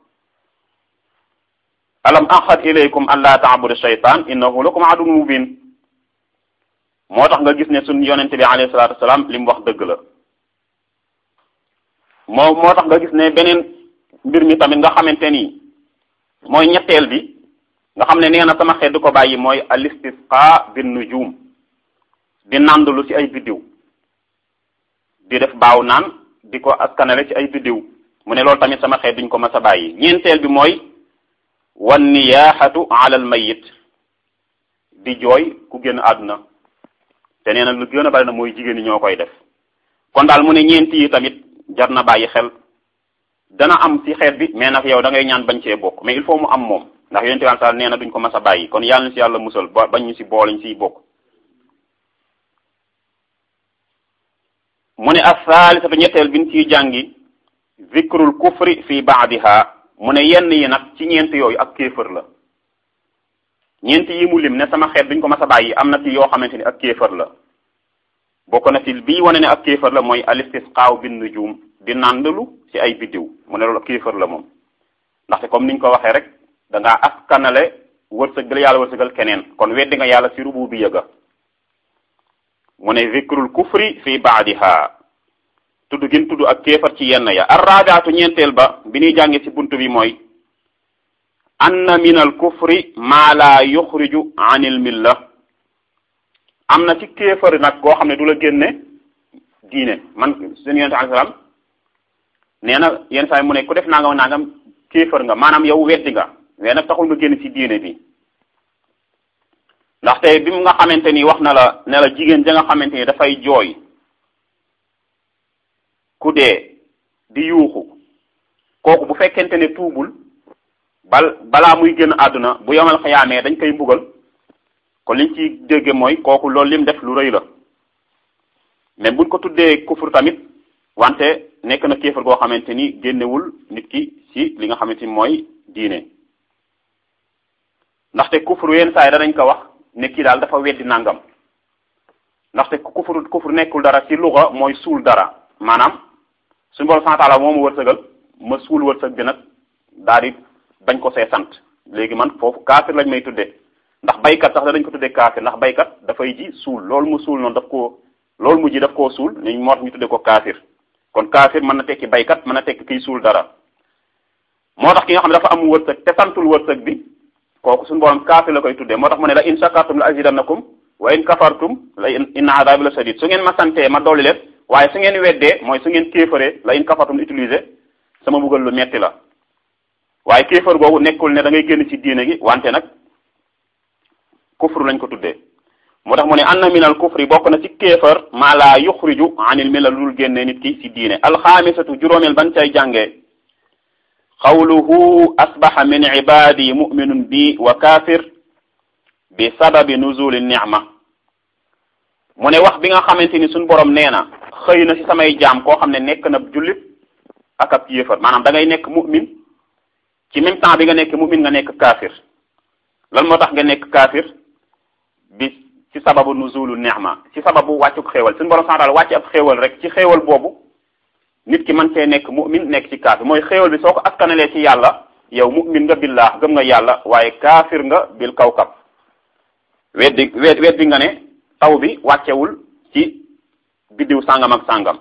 alam ahad ilaykum an la taabudu shaytan innahu lakum aduwwun mubin moo tax nga gis ne suñ yonente bi alayhi salatu wasalaam li mu wax dëgg la moo moo tax nga gis ne beneen mbir mi tamit nga xamante ni mooy ñetteel bi nga xam ne nee na sama xeet du ko bàyyi mooy al istisqa bin nujum di nandulu ci ay biddiw di def baaw naan di ko askanale ci ay biddiw mu ne loolu tamit sama xeet duñ ko mas a bàyyi ñeenteel bi mooy wan niyaaxatu ala al mayit di jooy ku génn àdduna te nee na lu gën a bari na mooy jigéen ñi ñoo koy def kon daal mu ne ñeenti yi tamit jar na bàyyi xel dana am ci xeet bi mais nag yow da ngay ñaan bañ cee bokk mais il faut mu am moom ndax yonente bi sal nee na duñ ko mas a bàyyi kon yàlla na ci yàlla musal ba bañ ñu ci boole ñu ciy bokk mu ne as-saalisatu ñetteel bi ñu ciy jàngi zikrul kufri fi baadiha mu ne yenn yi nag ci ñeent yooyu ak kéefër la ñeent yi mu lim ne sama xeet duñ ko mas a bàyyi am na ci yoo xamante ni ak kéefër la bokk na ci bii wane ne ak kéefër la mooy alistisqaaw bin nujum di nàndalu ci ay biddiw mu ne loolu ak kéefër la moom ndaxte comme niñ ko waxee rek da ngaa askanale wërsëg bi la yàlla wërsëgal keneen kon weddi nga yàlla ci rubu bi yëga mu ne zikrul kufri fi baadiha tudd gin tudd ak kéefar ci yenn ya arrabiatu ñeenteel ba bi ñuy jànge ci bunt bi mooy anna min al kufri maa la yuxriju an il milla am na ci kéefar nag goo xam ne du la génne diine man seen yonente alai salaam nee na yenn saa yi mu ne ku def nangam nangam kéefar nga maanaam yow weddi nga mais nag taxul nga génn ci diine bi ndaxte bi mu nga xamante ni wax na la ne la jigéen ja nga xamante ni dafay jooy ku dee di yuuxu kooku bu fekkente ne tuubul bal balaa muy génn àdduna bu yomal xayaamee dañ koy mbugal kon liñ ci dégge mooy kooku loolu lim def lu rëy la mais buñ ko tuddee kufur tamit wante nekk na kéefar goo xamante ni génnewul nit ki ci li nga xamante ni mooy diine ndaxte kufur yenn saa yi danañ ko wax ne kii daal dafa weddi nangam ndaxte kufur kufur nekkul dara ci luga mooy suul dara maanaam suñu borom sant taala moo ma wërsëgal ma suul wërsëg bi nag daal di bañ ko see sant léegi man foofu kaafir lañ may tuddee ndax baykat sax dañ ko tuddee kaafir ndax baykat dafay ji suul loolu mu suul noonu daf koo loolu mu ji daf koo suul ñu moo tax ñu tuddee ko kaafir kon kaafir mën na tekki baykat mën na tekki kiy suul dara moo tax ki nga xam ne dafa am wërsëg te santul wërsëg bi kooku suñu borom kaafir la koy tuddee moo tax mu ne la in shakartum la azidannakum wa in kafartum la inna adabi la sadid su ngeen ma santee ma dolli leen waaye su ngeen weddee mooy su ngeen kéefaree la in kafartum utiliser sama buggal lu metti la waaye kéefar googu nekkul ne da ngay génn ci diine gi wante nag kufru lañ ko tuddee moo tax mu ne anna min al kufri bokk na ci kéefar maa laa yuxriju anil milla lul génne nit ki ci diine alxaamisatu juróomeel ban cay jàngee xawluhu asbaxa min ibadi muminun bi wa kafir bi sababi nuzuli nicma mu ne wax bi nga xamante ni suñ borom nee na xëy na ci samay jaam koo xam ne nekk na jullit ak ab yéefar maanaam da ngay nekk mu'min ci même temps bi nga nekk mu'min nga nekk kaafir lan moo tax nga nekk kaafir bi ci sababu nuzulu ni'ma ci sababu wàccuk xéewal suñu borom santal wàcc ab xéewal rek ci xéewal boobu nit ki man cee nekk mu'min nekk ci kaafir mooy xéewal bi soo ko askanalee ci yàlla yow mu'min nga billah gëm nga yàlla waaye kaafir nga bil kawkab weddi weddi nga ne taw bi wàccewul ci biddiw sàngam ak sàngam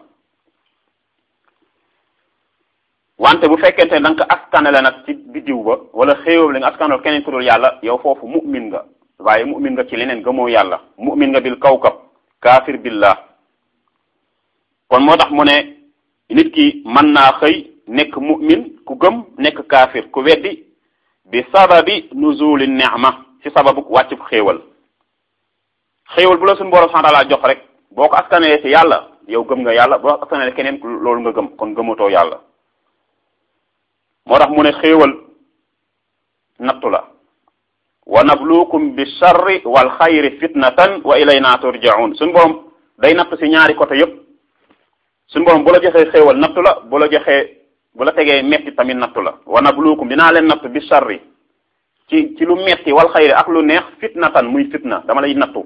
wante bu fekkente ne da nga ko askanale nag ci biddiw ba wala xéewal li nga askanal keneen ku dul yàlla yow foofu mu'min nga waaye mu'min nga ci leneen gëmoo yàlla mu'min nga bil kawkab kaafir billah kon moo tax mu ne nit ki mën naa xëy nekk mu'min ku gëm nekk kaafir ku weddi bi sababi nuzuli ni'ma ci sababu wàccub xéewal xéewal bu la suñu borom santaala jox rek boo ko askanelee ci yàlla yow gëm nga yàlla boo askanelee keneen loolu nga gëm kon gëmatoo yàlla moo tax mu ne xéewal nattu la wa nabluukum bi sharri wal xayri fitnatan wa ilayna turjaun suñu borom day natt ci ñaari côté yépp suñu borom bu la joxee xéewal nattu la bu la joxee bu la tegee metti tamit nattu la wa nabluukum dinaa leen natt bi sharri ci ci lu metti wal xayri ak lu neex fitnatan muy fitna dama lay nattu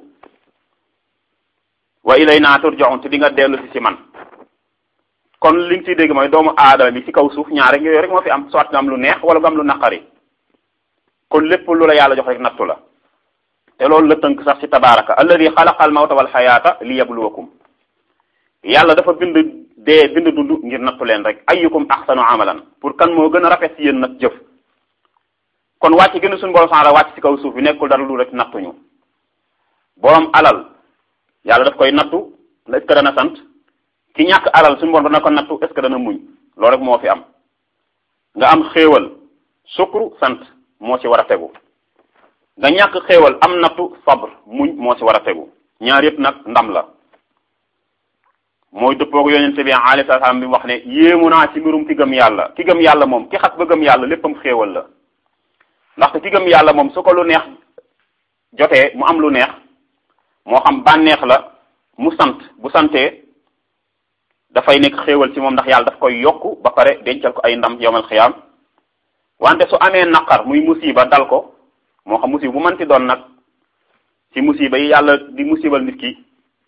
wa ilayna turjaun te di nga dellu si ci man kon li nga ciy dégg mooy doomu aadama bi ci kaw suuf ñaar rek yooyu rek moo fi am soit nga am lu neex wala nga am lu naqari kon lépp lu la yàlla jox rek nattu la te loolu la tënk sax ci tabaraka alladi xalaqa al mawta wal xayaata li yabluwakum yàlla dafa bind dee bind dund ngir nattu leen rek ayyukum ahsanu amalan pour kan moo gën a rafet ci yéen nag jëf kon wàcc gën a suñu borom sax wàcc ci kaw suuf bi nekkul dara lu rek nattuñu borom alal yàlla daf koy nattu est ce que dana sant ki ñàkk alal suñu borom dana ko nattu est ce que dana muñ loolu rek moo fi am nga am xéewal sukru sant moo ci war a tegu nga ñàkk xéewal am nattu sabr muñ moo ci war a tegu ñaar yëpp nag ndam la mooy dëppoog yonente bi alayhi salaam bi wax ne yéemu naa ci mbirum ki gëm yàlla ki gëm yàlla moom ki xas ba gëm yàlla léppam xéewal la ndaxte ki gëm yàlla moom su ko lu neex jotee mu am lu neex moo xam bànneex la mu sant bu santee dafay nekk xéewal ci moom ndax yàlla daf koy yokku ba pare dencal ko ay ndam yowmal xiyaam wante su amee naqar muy musiba dal ko moo xam musiba bu mënti doon nag ci musiba yi yàlla di musibal nit ki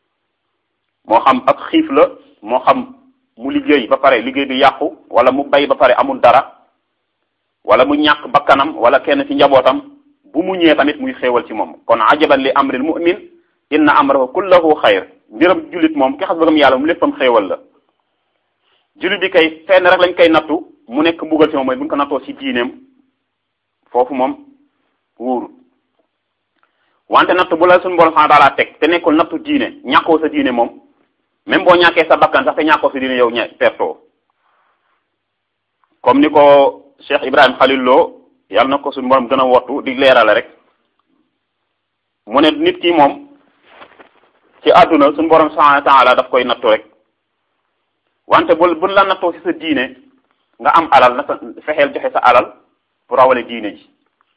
moo xam ak xiif la moo xam mu liggéey ba pare liggéey bi yàqu wala mu bay ba pare amul dara wala mu ñàkk bakkanam wala kenn ci njabootam bu mu ñëwee tamit muy xéewal ci moom kon ajaban li amril mu'min inna amrahu kullahu xayr mbiram jullit moom ki xas bëggam yàlla mu léppam xéewal la jullit bi kay fenn rek lañ koy nattu mu nekk mbugal ci moom mooy bu ñu ko nattoo ci diineem foofu moom wóoru wante nattu bu la suñu borom subhanahu wa ta'ala teg te nekkul nattu diine ñàkkoo sa diine moom même boo ñàkkee sa bakkan sax te ñàkkoo sa diine yow ña pertoo comme ni ko Cheikh Ibrahim Khalil Lo yàlla na ko suñu borom gën a wottu di leerale rek mu ne nit ki moom ci àdduna suñu borom subhanahu wa ta'ala daf koy nattu rek wante bul bul la nattoo ci sa diine nga am alal na sa fexeel joxe sa alal pour rawale diine ji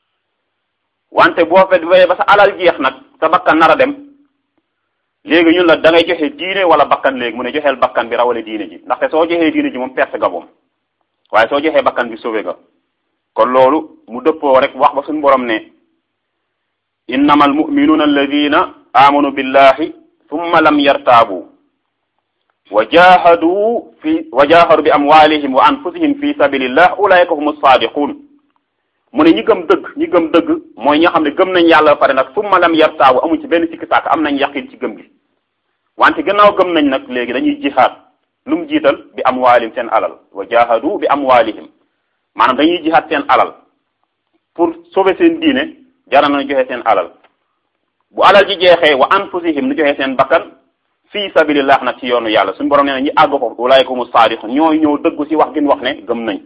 wante boo fet ba sa alal jeex nag sa bakkan nar a dem léegi ñun la da ngay joxe diine wala bakkan léegi mu ne joxeel bakkan bi rawale diine ji ndaxte soo joxee diine ji moom perte nga moom waaye soo joxee bakkan bi sauvé nga kon loolu mu dëppoo rek wax ba suñu borom ne innama almuminuuna alladina amanu billahi thumma lam yartaabu wa jahadu fi wa jahadu bi amwalihim wa anfusihim fi sabilillah ulaika hum sadiqun mu ne ñi gëm dëgg ñi gëm dëgg mooy ñi nga xam ne gëm nañ yàlla ba pare nag summa lam yartaabu amuñ ci benn sikki sàkk am nañ yaqin ci gëm gi wante gannaaw gëm nañ nag léegi dañuy jihaad lu mu jiital bi amwaalihim seen alal wa jahadu bi amwaalihim maanaam dañuy jihaad seen alal pour sauver seen diine jara na joxe seen alal bu alal ji jeexee wa anfusihim nu joxe seen bakkan fii sabilillah nag ci yoonu yàlla suñu borom nee na ñi àgg foofu ulaayka humu saadiqun ñooy ñëw dëggu ci wax gin wax ne gëm nañ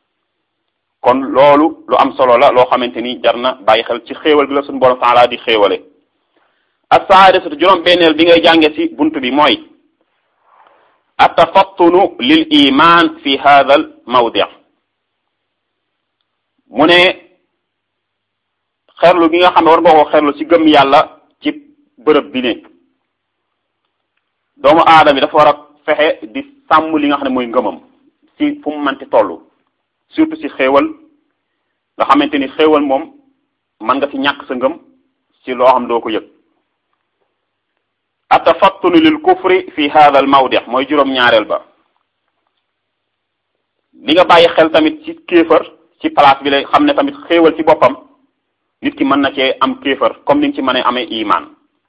kon loolu lu am solo la loo xamante ni jar na bàyyi xel ci xéewal gi la suñu borom taala di xéewale as-saadisatu juróom benneel bi ngay jànge ci bunt bi mooy atafattunu lil iman fi hadha al mawdi mu ne xerlu gi nga xam ne war nga ko xerlu ci gëm yàlla ci bërëb bi ne doomu aadama bi dafa war a fexe di sàmm li nga xam ne mooy ngëmam ci fu mu mënti toll surtout ci xéewal nga xamante ni xéewal moom mën nga ci ñàkk sa ngëm ci loo xam doo ko yëg atafattunu lil kufri fi hadha al mawdi mooy juróom ñaareel ba li nga bàyyi xel tamit ci kéefër ci place bi lay xam ne tamit xéewal ci boppam nit ki mën na cee am kéefër comme ni nga ci mën a amee iman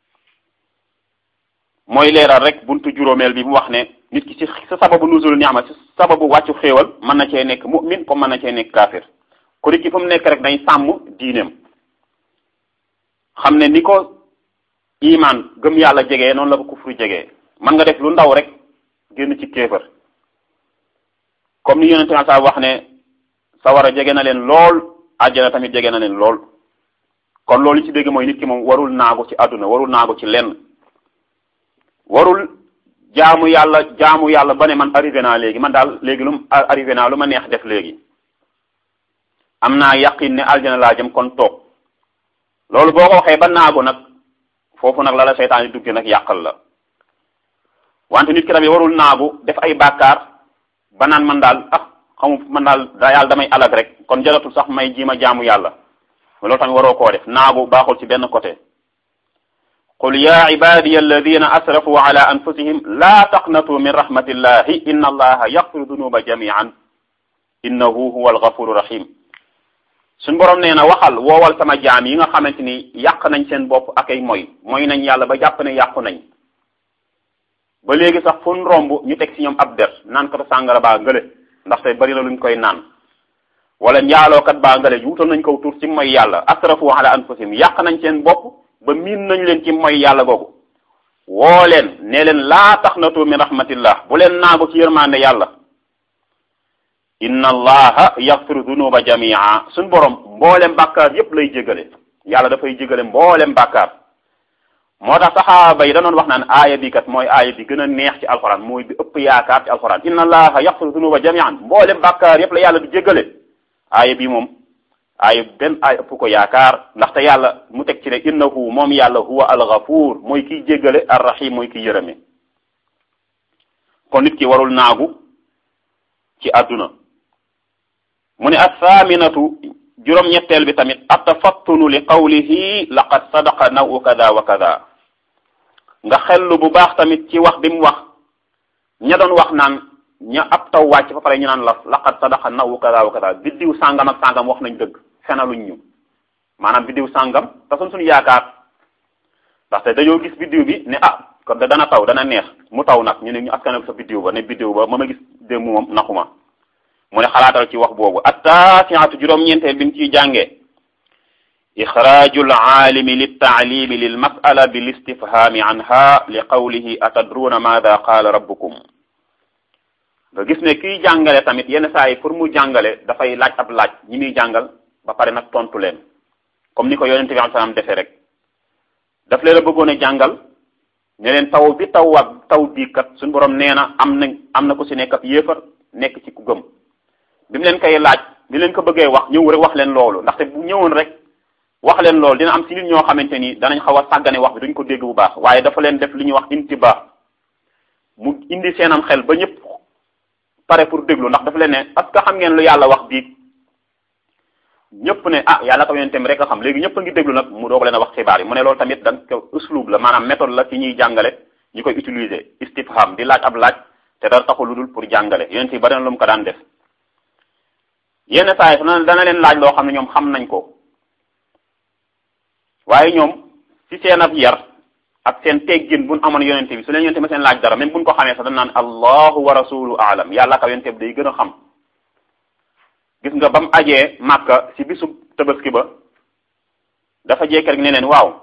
mooy leeral rek buntu juróomeel bi mu wax ne nit ki ci sa sababu nuzul ni'ma ci sababu wàccu xéewal mën na cee nekk mu'min comme mën na cee nekk kaafir ko nit ki fu mu nekk rek day sàmm diineem xam ne ni ko iman gëm yàlla jegee noonu la ko kufru jegee mën nga def lu ndaw rek génn ci kéefër comme ni yonente sa wax ne sawara jege na leen lool àjjana tamit jege na leen lool kon loolu ci dégg mooy nit ki moom warul naagu ci àdduna warul naagu ci lenn warul jaamu yàlla jaamu yàlla ba ne man arrivé naa léegi man daal léegi lu arrivé naa lu ma neex def léegi am naa yaqin ne aljana laa jëm kon toog loolu boo ko waxee ba naagu nag foofu nag la la seytaan yi dugge nag yàqal la wante nit ki tamit warul naagu def ay bàkkaar ba naan man daal ah xamu man daal daa yàlla damay alag rek kon jaratul sax may jiima jaamu yàlla loolu tamit waroo koo def naagu baaxul ci benn côté qul ya ibadiya alladina asrafu ala anfusihim la taqnatu min rahmatillahi inna allaha yaghfiru dunuba jamian innahu huwa alghafuru rahim suñ borom nee na waxal woowal sama jaam yi nga xamante ni yàq nañ seen bopp ak ay moy moy nañ yàlla ba jàpp ne yàqu nañ ba léegi sax fu ñu romb ñu teg ci ñoom ab der naan ko sàngara baa ngële ndaxte bari na luñ koy naan wala njaalookat baa ngële wutal nañ ko tur ci moy yàlla asrafu ala anfusihim yàq nañ seen bopp ba miin nañ leen ci moy yàlla googu woo leen nee leen laa taqnatu min rahmatillah bu leen naagu ci yërmande yàlla inna allaha yaghfiru dunuba jamia suñ borom mboolem bàkkaar yépp lay jégale yàlla dafay jégale mboolem bàkkaar moo tax saxaaba yi danoon wax naan aaya bi kat mooy aaya bi gën a neex ci alxuraan mooy bi ëpp yaakaar ci alxuraan inna allaha yaxfiru dunuba jamian mboolem bàkkaar yépp la yàlla du jéggale aaya bi moom aaya benn aaya ëpp ko yaakaar ndaxte yàlla mu teg ci ne innahu moom yàlla huwa algafuur mooy kiy jéggale arrahim mooy kiy yërëme kon nit ki warul naagu ci àdduna mu ne athaaminatu juróom-ñetteel bi tamit atafattunu li qawlihi laqad sadaqa nawu kada wa kada nga xellu bu baax tamit ci wax bi mu wax ña doon wax naan ña ab taw wàcc fa pare ñu naan la laqad sadaqa nawu kada wa kada biddiw sàngam ak sàngam wax nañ dëgg fenaluñ ñu maanaam biddiw sàngam te suñ suñu yaakaar ndaxte dañoo gis biddiw bi ne ah kon da dana taw dana neex mu taw nag ñu ne ñu askanal sa biddiw ba ne biddiw ba ma ma gis démb moom naxuma mu ne xalaatal ci wax boobu attaasiatu juróom-ñeenteel bi mu ciy jàngee ixraaju alaalimi liltaalimi lilmasala bilistifhami anha li qawlihi atadruuna maada qaala rabbukum nga gis ne kiy jàngale tamit yenn saa yi pour mu jàngale dafay laaj ab laaj ñi muy jàngal ba pare nag tontu leen comme ni ko yonente bi am salaam defee rek daf leen a bëggoon a jàngal ne leen taw bi taw ak taw bii kat suñu borom nee na am na am na ku si nekk ab yéefar nekk ci ku gëm bi mu leen koy laaj bi leen ko bëggee wax ñëw rek wax leen loolu ndaxte bu ñëwoon rek wax leen loolu dina am si nit ñoo xamante ni danañ xaw a sàggane wax bi duñ ko dégg bu baax waaye dafa leen def li ñuy wax intibaa mu indi seenam xel ba ñëpp pare pour déglu ndax dafa leen ne parce que xam ngeen lu yàlla wax bii ñëpp ne ah yàlla ko yonentem rek a xam léegi ñëpp a ngi déglu nag mu doog leen a wax xibaar yi mu ne loolu tamit da ko uslub la maanaam méthode la ci ñuy jàngale ñu koy utiliser istifham di laaj ab laaj te dara taxul lu dul pour jàngale yonent yi bari na lu mu ko daan def yenn saa yi dana leen laaj loo xam ne ñoom xam nañ ko waaye ñoom ci seen ab yar ak seen teggin buñ amoon yonente bi su leen yonente bi seen laaj dara même buñ ko xamee sax dañ naan allahu wa rasulu aalam yàlla ka yonente bi day gën a xam gis nga ba mu ajee màkka ci bisu tabaski ba dafa jekk rek ne leen waaw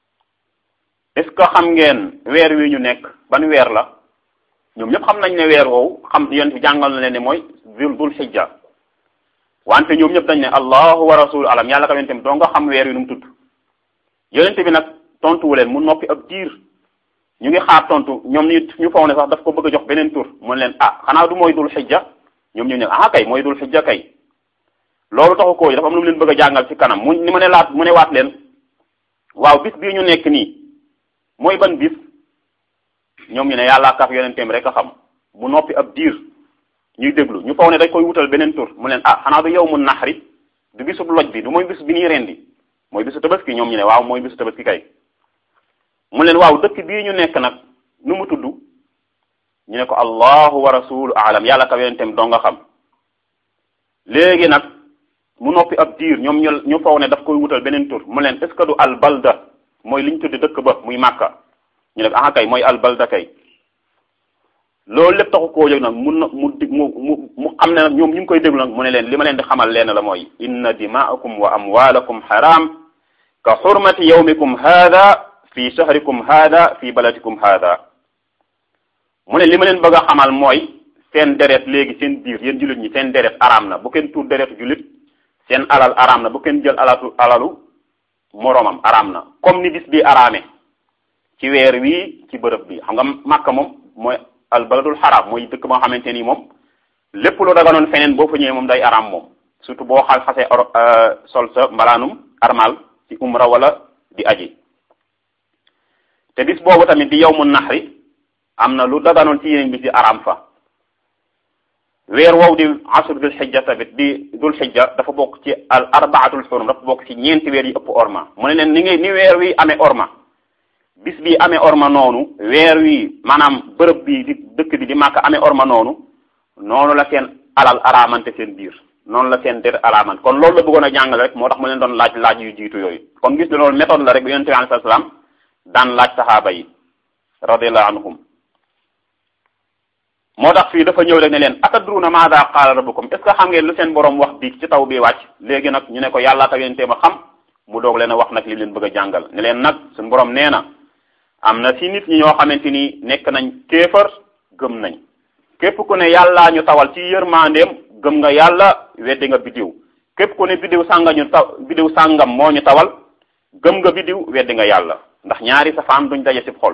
est-ce que xam ngeen weer wi ñu nekk ban weer la ñoom ñëpp xam nañ ne weer woowu xam yonente bi jàngal na leen ne mooy dul xijja wante ñoom ñëpp dañ ne allahu wa rasulu alam yàlla ka yonente bi doo nga xam weer wi nu mu tudd yonente bi nag tontuwu leen mu noppi ab diir ñu ngi xaar tontu ñoom ñu ñu faw ne sax daf ko bëgg a jox beneen tur mu ne leen ah xanaa du mooy dul xijja ñoom ñu ne ah kay mooy dul xijja kay loolu taxu koo dafa am lu mu leen bëgg a jàngal ci kanam mu ni ma ne laat mu ne waat leen waaw bis bii ñu nekk nii mooy ban bis ñoom ñu ne yàlla kaf yonenteem rek a xam mu noppi ab diir ñuy déglu ñu faw ne dañ koy wutal beneen tur mu leen ah xanaa du yow mu naxari du bisub loj bi du mooy bis bi ñuy rendi mooy bisu tabaski ñoom ñu ne waaw mooy bisu tabaski kay mu leen waaw dëkk bii ñu nekk nag nu mu tudd ñu ne ko allahu wa rasulu alam yàlla ka yonentem doo nga xam léegi nag mu noppi ab diir ñoom ñu ñu faw ne daf koy wutal beneen tur mu leen est ce que du al balda mooy li ñu tuddi dëkk ba muy màkka ñu ne ah kay mooy al balda kay loolu lépp taxu koo jóg nag mun na mu mu mu mu xam ne nag ñoom ñu ngi koy déglu nag mu ne leen li ma leen di xamal leen la mooy inna dimaakum wa amwalakum haram ka xurmati yawmikum hada fi shahrikum hada fi baladikum hada mu ne li ma leen bëgg a xamal mooy seen deret léegi seen biir yéen jullit ñi seen deret araam na bu kenn tuur deretu jullit seen alal araam na bu kenn jël alatu alalu moroomam araam na comme ni bis bi araame ci weer wii ci bërëb bi xam nga Makka moom mooy al baladul xaraam mooy dëkk boo xamante ni moom lépp lu daganoon feneen boo fa ñëwee moom day araam moom surtout boo xal xasee sol sa mbalaanum armal ci umra wala di aji te bis boobu tamit di yawmu naxri am na lu daganoon ci yeneen bis di araam fa weer wow di asr dul xijja tamit di dul xijja dafa bokk ci al arbaatul xurum dafa bokk ci ñeenti weer yi ëpp orma mu ne leen ni ngay ni weer wi amee orma bis bi amee orma noonu weer wi maanaam bërëb bi di dëkk bi di màkk amee orma noonu noonu la seen alal araamante seen biir noonu la seen der araamante kon loolu la bëggoon a jàngale rek moo tax mu leen doon laaj laaj yu jiitu yooyu kon gis ne loolu méthode la rek bi yonente bi alayhi salaam daan laaj saxaaba yi radiallahu anhum moo tax fii dafa ñëw rek ne leen atadruna maada qaala rabbukum est ce que xam ngeen lu seen borom wax bi ci taw bi wàcc léegi nag ñu ne ko yàllaa tax yonente ma xam mu doog leen a wax nag li leen bëgg a jàngal ne leen nag suñu borom nee na am na si nit ñi ñoo xamante ni nekk nañ kéefar gëm nañ képp ku ne yàllaa ñu tawal ci yërmandeem gëm nga yàlla weddi nga biddiw képp ku ne biddiw sànga ñu taw biddiw sàngam moo ñu tawal gëm nga biddiw weddi nga yàlla ndax ñaari safaan duñ daje ci xol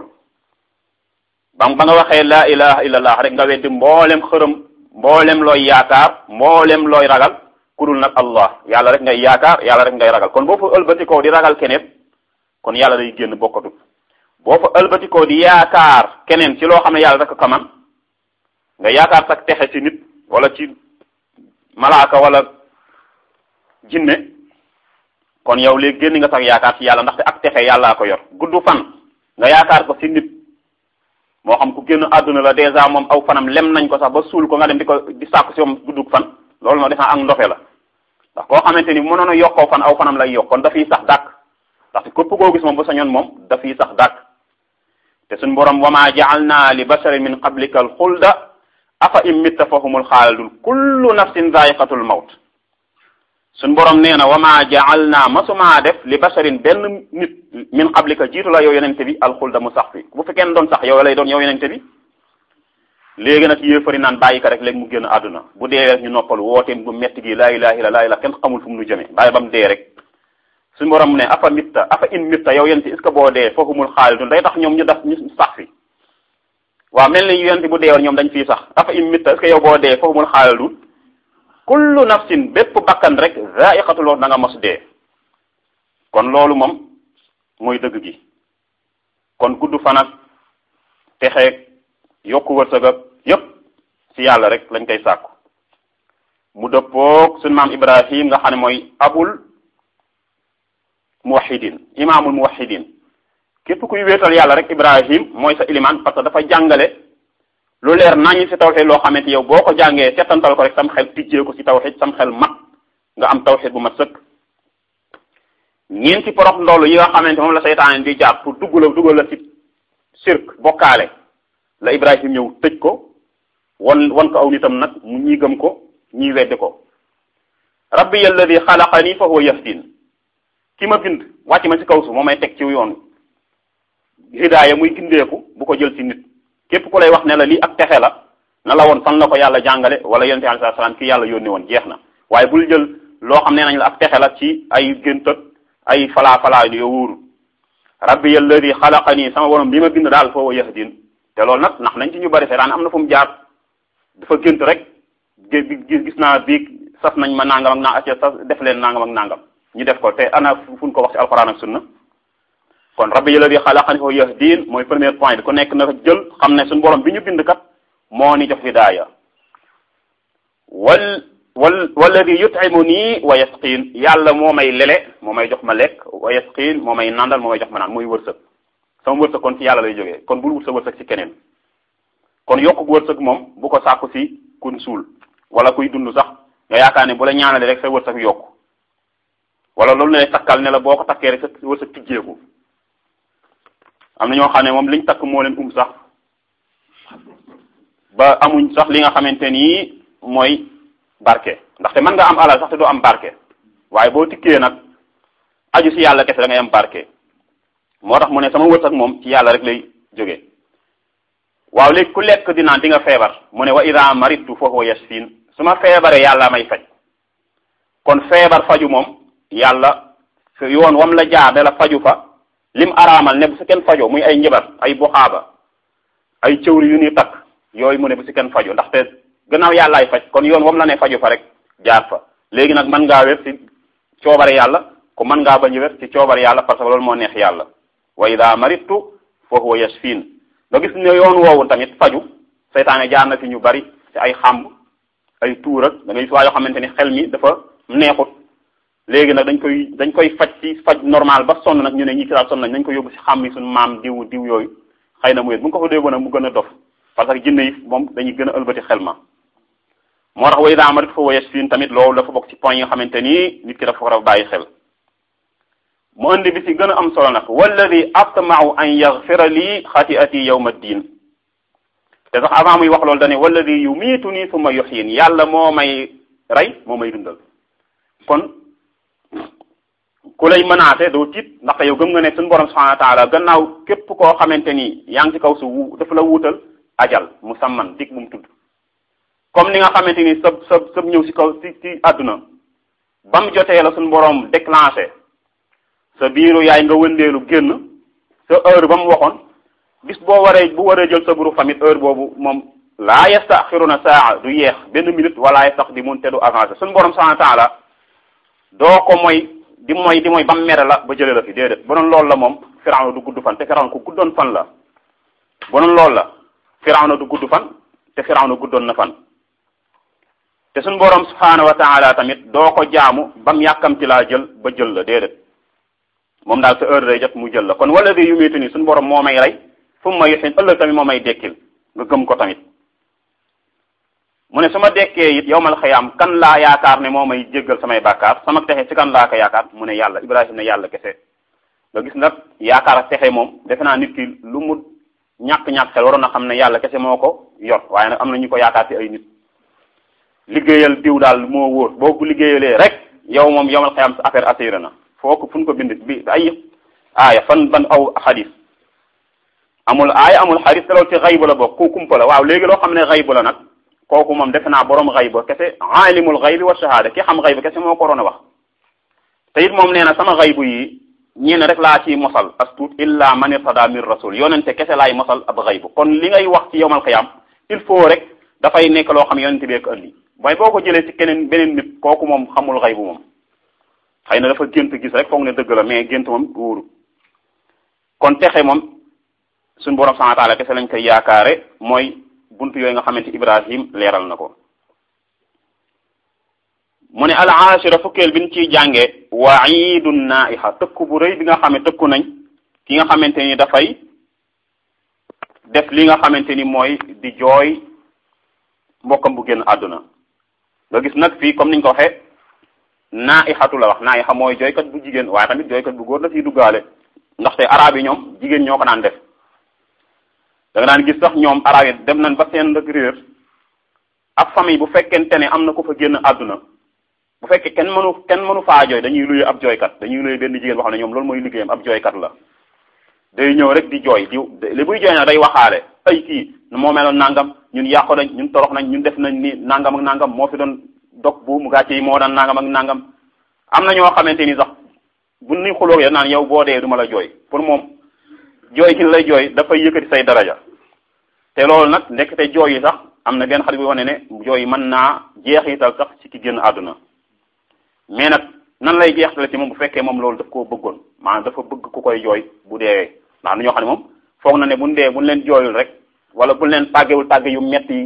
ba ba nga waxee laa ilaha illallah rek nga weddi mboolem xërëm mboolem looy yaakaar mboolem looy ragal ku dul nag allah yàlla rek ngay yaakaar yàlla rek ngay ragal kon boo fa ëlbatikoo di ragal keneen kon yàlla day génn bokkatu boo fa ëlbatikoo di yaakaar keneen ci loo xam ne yàlla rek ko man nga yaakaar sax texe ci nit wala ci malaaka wala jinne kon yow léegi génn nga sax yaakaar ci yàlla ndaxte ak texe yàllaa ko yor gudd fan nga yaakaar ko ci nit moo xam ku génn àdduna la dèjà moom aw fanam lem nañ ko sax ba suul ko nga dem di ko di sàkku si moom guddug fan loolu moo defaa ak ndofe la ndax koo xamante ni mënoon a yokkoo fan aw fanam lay yokk kon dafiy sax dàkk ndaxte képp koo gis moom bu sañoon moom dafiy sax dàkk te suñ borom wama ja'alna li basharin min qablika al xulda afa in mitta fa humul xaalidun kullu nafsin zaiqatul mawt suñ borom nee na wama ja'alna masumaa def li basharin benn nit min qablika jiitu la yow yenente bi al xulda mu sax fi bu fi kenn doon sax yow lay doon yow yenente bi léegi nag yéefari naan bàyyi ko rek léegi mu génn àdduna bu dee rek ñu noppal wooteem bu metti gi laa ilaha illa laa ilaha kenn xamul fu mu nu jëmee bàyyi ba mu dee rek suñu borom ne afa mitta afa in mitta yow yenti est ce que boo dee foohumul xaalidun day tax ñoom ñu def ñu sax fi waaw mel ni yenti bu deewoon ñoom dañ fii sax afa in mitta est ce que yow boo dee foohumul xaalidun kullu nafsin bépp bakkan rek zaiqatul mawt da nga mos dee kon loolu moom mooy dëgg gi kon gudd fan ak texeeg yokku wërsëg ak yépp ci yàlla rek lañ koy sàkku mu dëppoog suñu maam Ibrahim nga xam ne mooy abul muwahidin imaamul muwahidin képp kuy wéetal yàlla rek Ibrahim mooy sa ilimaan parce que dafa jàngale lu leer nañu ci tawxid loo xamante yow boo ko jàngee settantal ko rek sam xel tijjee ko ci tawxid sam xel mat nga am tawxid bu mat sëkk ñeenti porox ndoolu yi nga xamante moom la seytaane di jaar pour dugg la duggal la ci sirk bokkaale la Ibrahim ñëw tëj ko wan wan ko aw nitam nag mu ñii gëm ko ñii weddi ko rabbi alladi xalaqani fa huwa yahdin ki ma bind wàcc ma ci kaw su moo may teg ci yoon hidaaya muy gindeeku bu ko jël ci nit képp ku lay wax ne la lii ak texe la na la woon fan la ko yàlla jàngale wala yonente alayhi salaam ki yàlla yónni woon jeex na waaye bul jël loo xam ne nañ la ak texe la ci ay gént ak ay falaa falaa yo wóoru rabbi alladi xalaqani sama borom bi ma bind daal fa huwa yahdin te loolu nag ndax nañ ci ñu bari seetaan am na fu mu jaar dafa gént rek gis naa biig sas nañ ma nangam ak naa acca sas def leen nangam ak nangam ñu def ko te ana fu ñu ko wax ci alquran ak sunna kon rabbi alladi xalaqani fa yahdin mooy premier point bi ku nekk na jël xam ne suñu borom bi ñu bind kat moo ni jox hidaaya wal wal walladi yut'imuni wa yasqin yàlla moo may lele moo may jox ma lekk wa yasqin moo may nandal moo may jox ma naan muy wërsëg sama wërsëg kon ci yàlla lay jógee kon bul wut sa wërsëg ci keneen kon yokku wërsëg moom bu ko sàkku ci kun suul wala kuy dund sax nga yaakaar ne bu la ñaanale rek sa wërsëg yokku wala loolu ne lay takkal ne la boo ko takkee rek sa wërsëg tijjeeku am na ñoo xam ne moom liñ takk moo leen um sax ba amuñ sax li nga xamante ni mooy barke ndaxte mën nga am alal sax te doo am barke waaye boo tikkee nag aju ci yàlla kese da ngay am barke moo tax mu ne sama wërsëg moom ci yàlla rek lay jóge waaw léegi ku lekk di naan di nga feebar mu ne wa ida maritu fa huwa yashfin su ma feebaree yàlla may faj kon feebar faju moom yàlla yoon wam la jaar de la faju fa lim araamal ne bu si kenn fajoo muy ay njabar ay buxaaba ay cëwri yu ñuy takk yooyu mu ne bu si kenn faju ndaxte gannaaw yàllaay faj kon yoon wam la ne faju fa rek jaar fa léegi nag mën ngaa wér ci coobare yàlla ku mën ngaa bañ a wér ci coobare yàlla parce que loolu moo neex yàlla wa ida maritu fa huwa yashfin nga gis ne yoon woowu tamit faju seytaane jaar na fi ñu bari ci ay xàmb ay tuur ak da ngay waa yoo xamante ni xel mi dafa neexut léegi nag dañ koy dañ koy faj ci faj normal ba sonn nag ñu ne ñi ci daal sonn nañ dañ ko yóbbu ci xàmb yi suñu maam diw diw yooyu xëy na mu wét bu nga ko fa déggoon nag mu gën a dof parce que jinne yi moom dañuy gën a ëlbati xel ma moo tax wa ida maritu fa huwa yashfin tamit loolu dafa bokk ci point yi nga xamante ni nit ki dafa war a bàyyi xel mu indi bi ci gën a am solo nag walladi atmau an yaxfira lii xatiati yawma ddin te sax avant muy wax loolu dane walladi yumiitu nii summa yuxyin yàlla moo may rey moo may dundal kon ku lay menacé doo tiit ndaxte yow gëm nga ne suñu borom subhanahu wa taala gannaaw képp koo xamante ni yaa ngi ci kaw su wu dafa la wuutal ajal musamman dig bu mu tudd comme ni nga xamante ni sab sab sab ñëw ci kaw ci ci àdduna ba mu jotee la suñu borom déclenché sa biiru yaay nga wëndeelu génn sa heure ba mu waxoon bis boo waree bu waree jël sa buru famille heure boobu moom laa yastaxiruna saa du yeex benn minute wala yastaqdimun te du avancé suñu borom subhanahu wa taala doo ko mooy di mooy di mooy ba mu mere la ba jëlee la fi déedéet bu doon loolu la moom Firawna du gudd fan te Firawna ku guddoon fan la bu doon loolu la Firawna du gudd fan te Firawna guddoon na fan te suñu borom subhanahu wa taala tamit doo ko jaamu ba mu yàkkamti laa jël ba jël la déedéet moom daal sa heure day jot mu jël la kon wala di yumiitu ni suñu borom moo may rey fu mu may yuxin ëllëg tamit moo may dekkil nga gëm ko tamit mu ne su ma dekkee it yowmal xiyaam kan laa yaakaar ne moo may jéggal samay bàkkaar sama texe ci kan laa ko yaakaar mu ne yàlla Ibrahima ne yàlla kese nga gis nag yaakaar ak texe moom defe naa nit ki lu mu ñàkk-ñàkk xel waroon na xam ne yàlla kese moo ko yor waaye nag am na ñu ko yaakaar ci ay nit liggéeyal diw daal moo wóor boo ko liggéeyalee rek yow moom yowmal xiyaam sa affaire assuré na foo ko fu ñu ko bind bi ay aaya fan ban aw xadis amul aaya amul xadis te loolu ci xaybu la bokk ku kumpa la waaw léegi loo xam ne xaybu la nag kooku moom defe naa borom xayba kese aalimul xaybi wa shahada ki xam xayba kese moo ko waroon a wax te it moom nee na sama xaybu yi ñeen rek laa ciy mosal as tuut illa man irtada min rasul yonente kese laay mosal ab xaybu kon li ngay wax ci yowmal xiyam il faut rek dafay nekk loo xam yonente bee ko andi mooy boo ko jëlee ci keneen beneen nit kooku moom xamul xaybu moom xëy na dafa gént gis rek foog ne dëgg la mais gént moom wóoru kon texe moom suñu borom subhanahu wa taala kese lañ koy yaakaare mooy buntu yooyu nga xamante Ibrahim leeral na ko mu ne al ashira fukkeel bi ñu ciy jànge waidun naiha tëkku bu rëy bi nga xam ne tëkku nañ ki nga xamante ni dafay def li nga xamante ni mooy di jooy mbokkam bu génn àdduna nga gis nag fii comme niñ ko waxee naihatu la wax naiha mooy jooykat bu jigéen waaye tamit jooykat bu góor da ciy duggaale ndaxte arab yi ñoom jigéen ñoo ko daan def da nga daan gis sax ñoom arab yi dem nañ ba seen rek réer ak famille bu fekkente ne am na ko fa génn àdduna bu fekkee kenn mënu kenn mënu faa jooy dañuy luye ab jooykat dañuy luye benn jigéen boo xam ne ñoom loolu mooy liggéeyam ab jooykat la day ñëw rek di jooy di li buy jooy nag day waxaale ay kii moo meloon nangam ñun yàqu nañ ñun torox nañ ñun def nañ ni nangam ak nangam moo fi doon dog bu mu gàcce yi moo daan nangam ak nangam am na ñoo xamante ni sax bu ni xulóog ya naan yow boo dee du ma la jooy pour moom jooy ki lay jooy dafay yëkkati say daraja te loolu nag ndekete jooy yi sax am na benn xarit bu wane ne jooy yi mën naa jeexital sax ci ki génn àdduna mais nag nan lay jeexitale ci moom bu fekkee moom loolu daf koo bëggoon maanaam dafa bëgg ku koy jooy bu deewee ndax ñoo xam ne moom foog na ne buñ dee buñ leen jooyul rek wala buñ leen tàggewul tàgge yu metti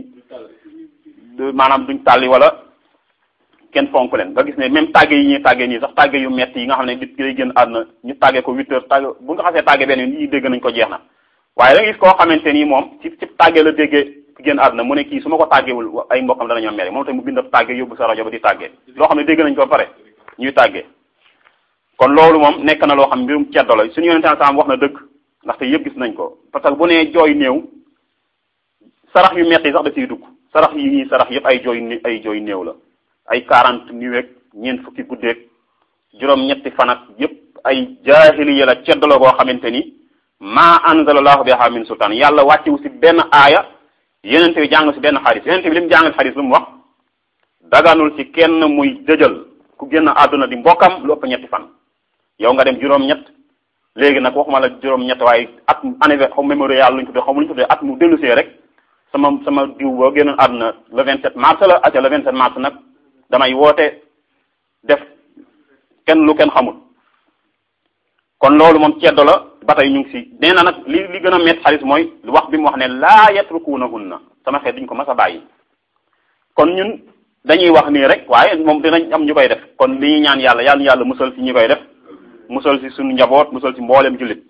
yi maanaam duñ tàlli wala kenn fonk leen nga gis ne même tàgge yi ñuy tàgge nii sax tàgge yu metti yi nga xam ne nit ki lay génn àdduna ñu tàgge ko huit heures tàgge bu nga xasee tàgge benn yi dégg nañ ko jeex na waaye da nga gis koo xamante nii moom ci ci tàgge la déggee ki génn àdduna mu ne kii su ma ko tàggewul ay mbokkam danañoo mere moom tamit mu bind tàgge yóbbu sa rajo ba di tàgge loo xam ne dégg nañ ko ba pare ñuy tàgge kon loolu moom nekk na loo xam mbirum ceddo la suñu yonente saam wax na dëgg ndaxte yëpp gis nañ ko parce que bu nee jooy néew sarax yu metti sax da ciy dugg sarax yi ñuy sarax yëpp ay jooy ay jooy néew la ay quarante nuweeg ñeent fukki guddeeg juróom ñetti fan ak yëpp ay jaahiliya la ceddo la goo xamante ni ma anzalallahu biha min sultaan yàlla wàccewu si benn aaya yenente bi jàng si benn xadis yenente bi li mu jàngal xadis lu mu wax daganul ci kenn muy dëjal ku génn àdduna di mbokkam lu ëpp ñetti fan yow nga dem juróom-ñett léegi nag waxuma la juróom-ñett waaye at anniversaire xaw mémorial luñ tuddee xaw ma luñ tuddee at mu dellusee rek sama sama diw boo génnoon àdduna le 27 mars la aca le 27 mars nag damay woote def kenn lu kenn xamul kon loolu moom ceddo la ba tey ñu ngi si nee na nag li li gën a métti xalis mooy wax bi mu wax ne laa yatrukunahunna sama xeet duñ ko mas a bàyyi kon ñun dañuy wax nii rek waaye moom dinañ am ñu koy def kon li ñuy ñaan yàlla yàlla yàlla musal si ñi koy def musal si suñu njaboot musal si mboolem jullit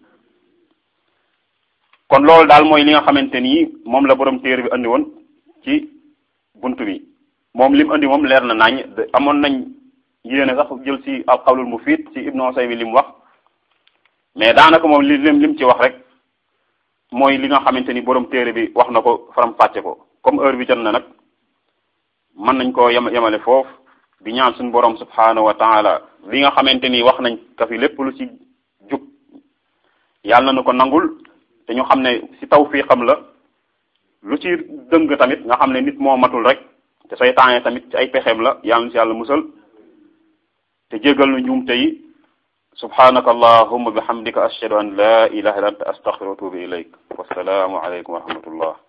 kon loolu daal mooy li nga xamante ni moom la borom téere bi andi woon ci buntu bi moom li mu andi moom leer na nañ amoon nañ yéene sax jël si al qawlul mufid ci ibnu Usaymi li mu wax mais daanaka moom li lim lim ci wax rek mooy li nga xamante ni borom téere bi wax na ko faram fàcce ko comme heure bi jot na nag mën nañ koo yem yemale foofu di ñaan suñu borom subhanahu wa taala li nga xamante ni wax nañ ka fi lépp lu ci jub yàlla na ko nangul te ñu xam ne ci tawfiqam la lu ci dëng tamit nga xam ne nit moo matul rek te saytaane tamit ci ay pexeem la yàlla na ci yàlla musal te jégal nu njuumte yi subhanaka allahumma bihamdika ashhadu an la ilaha illa anta astaghfiruka wa atubu ilayk wassalaamu alaykum wa rahmatullah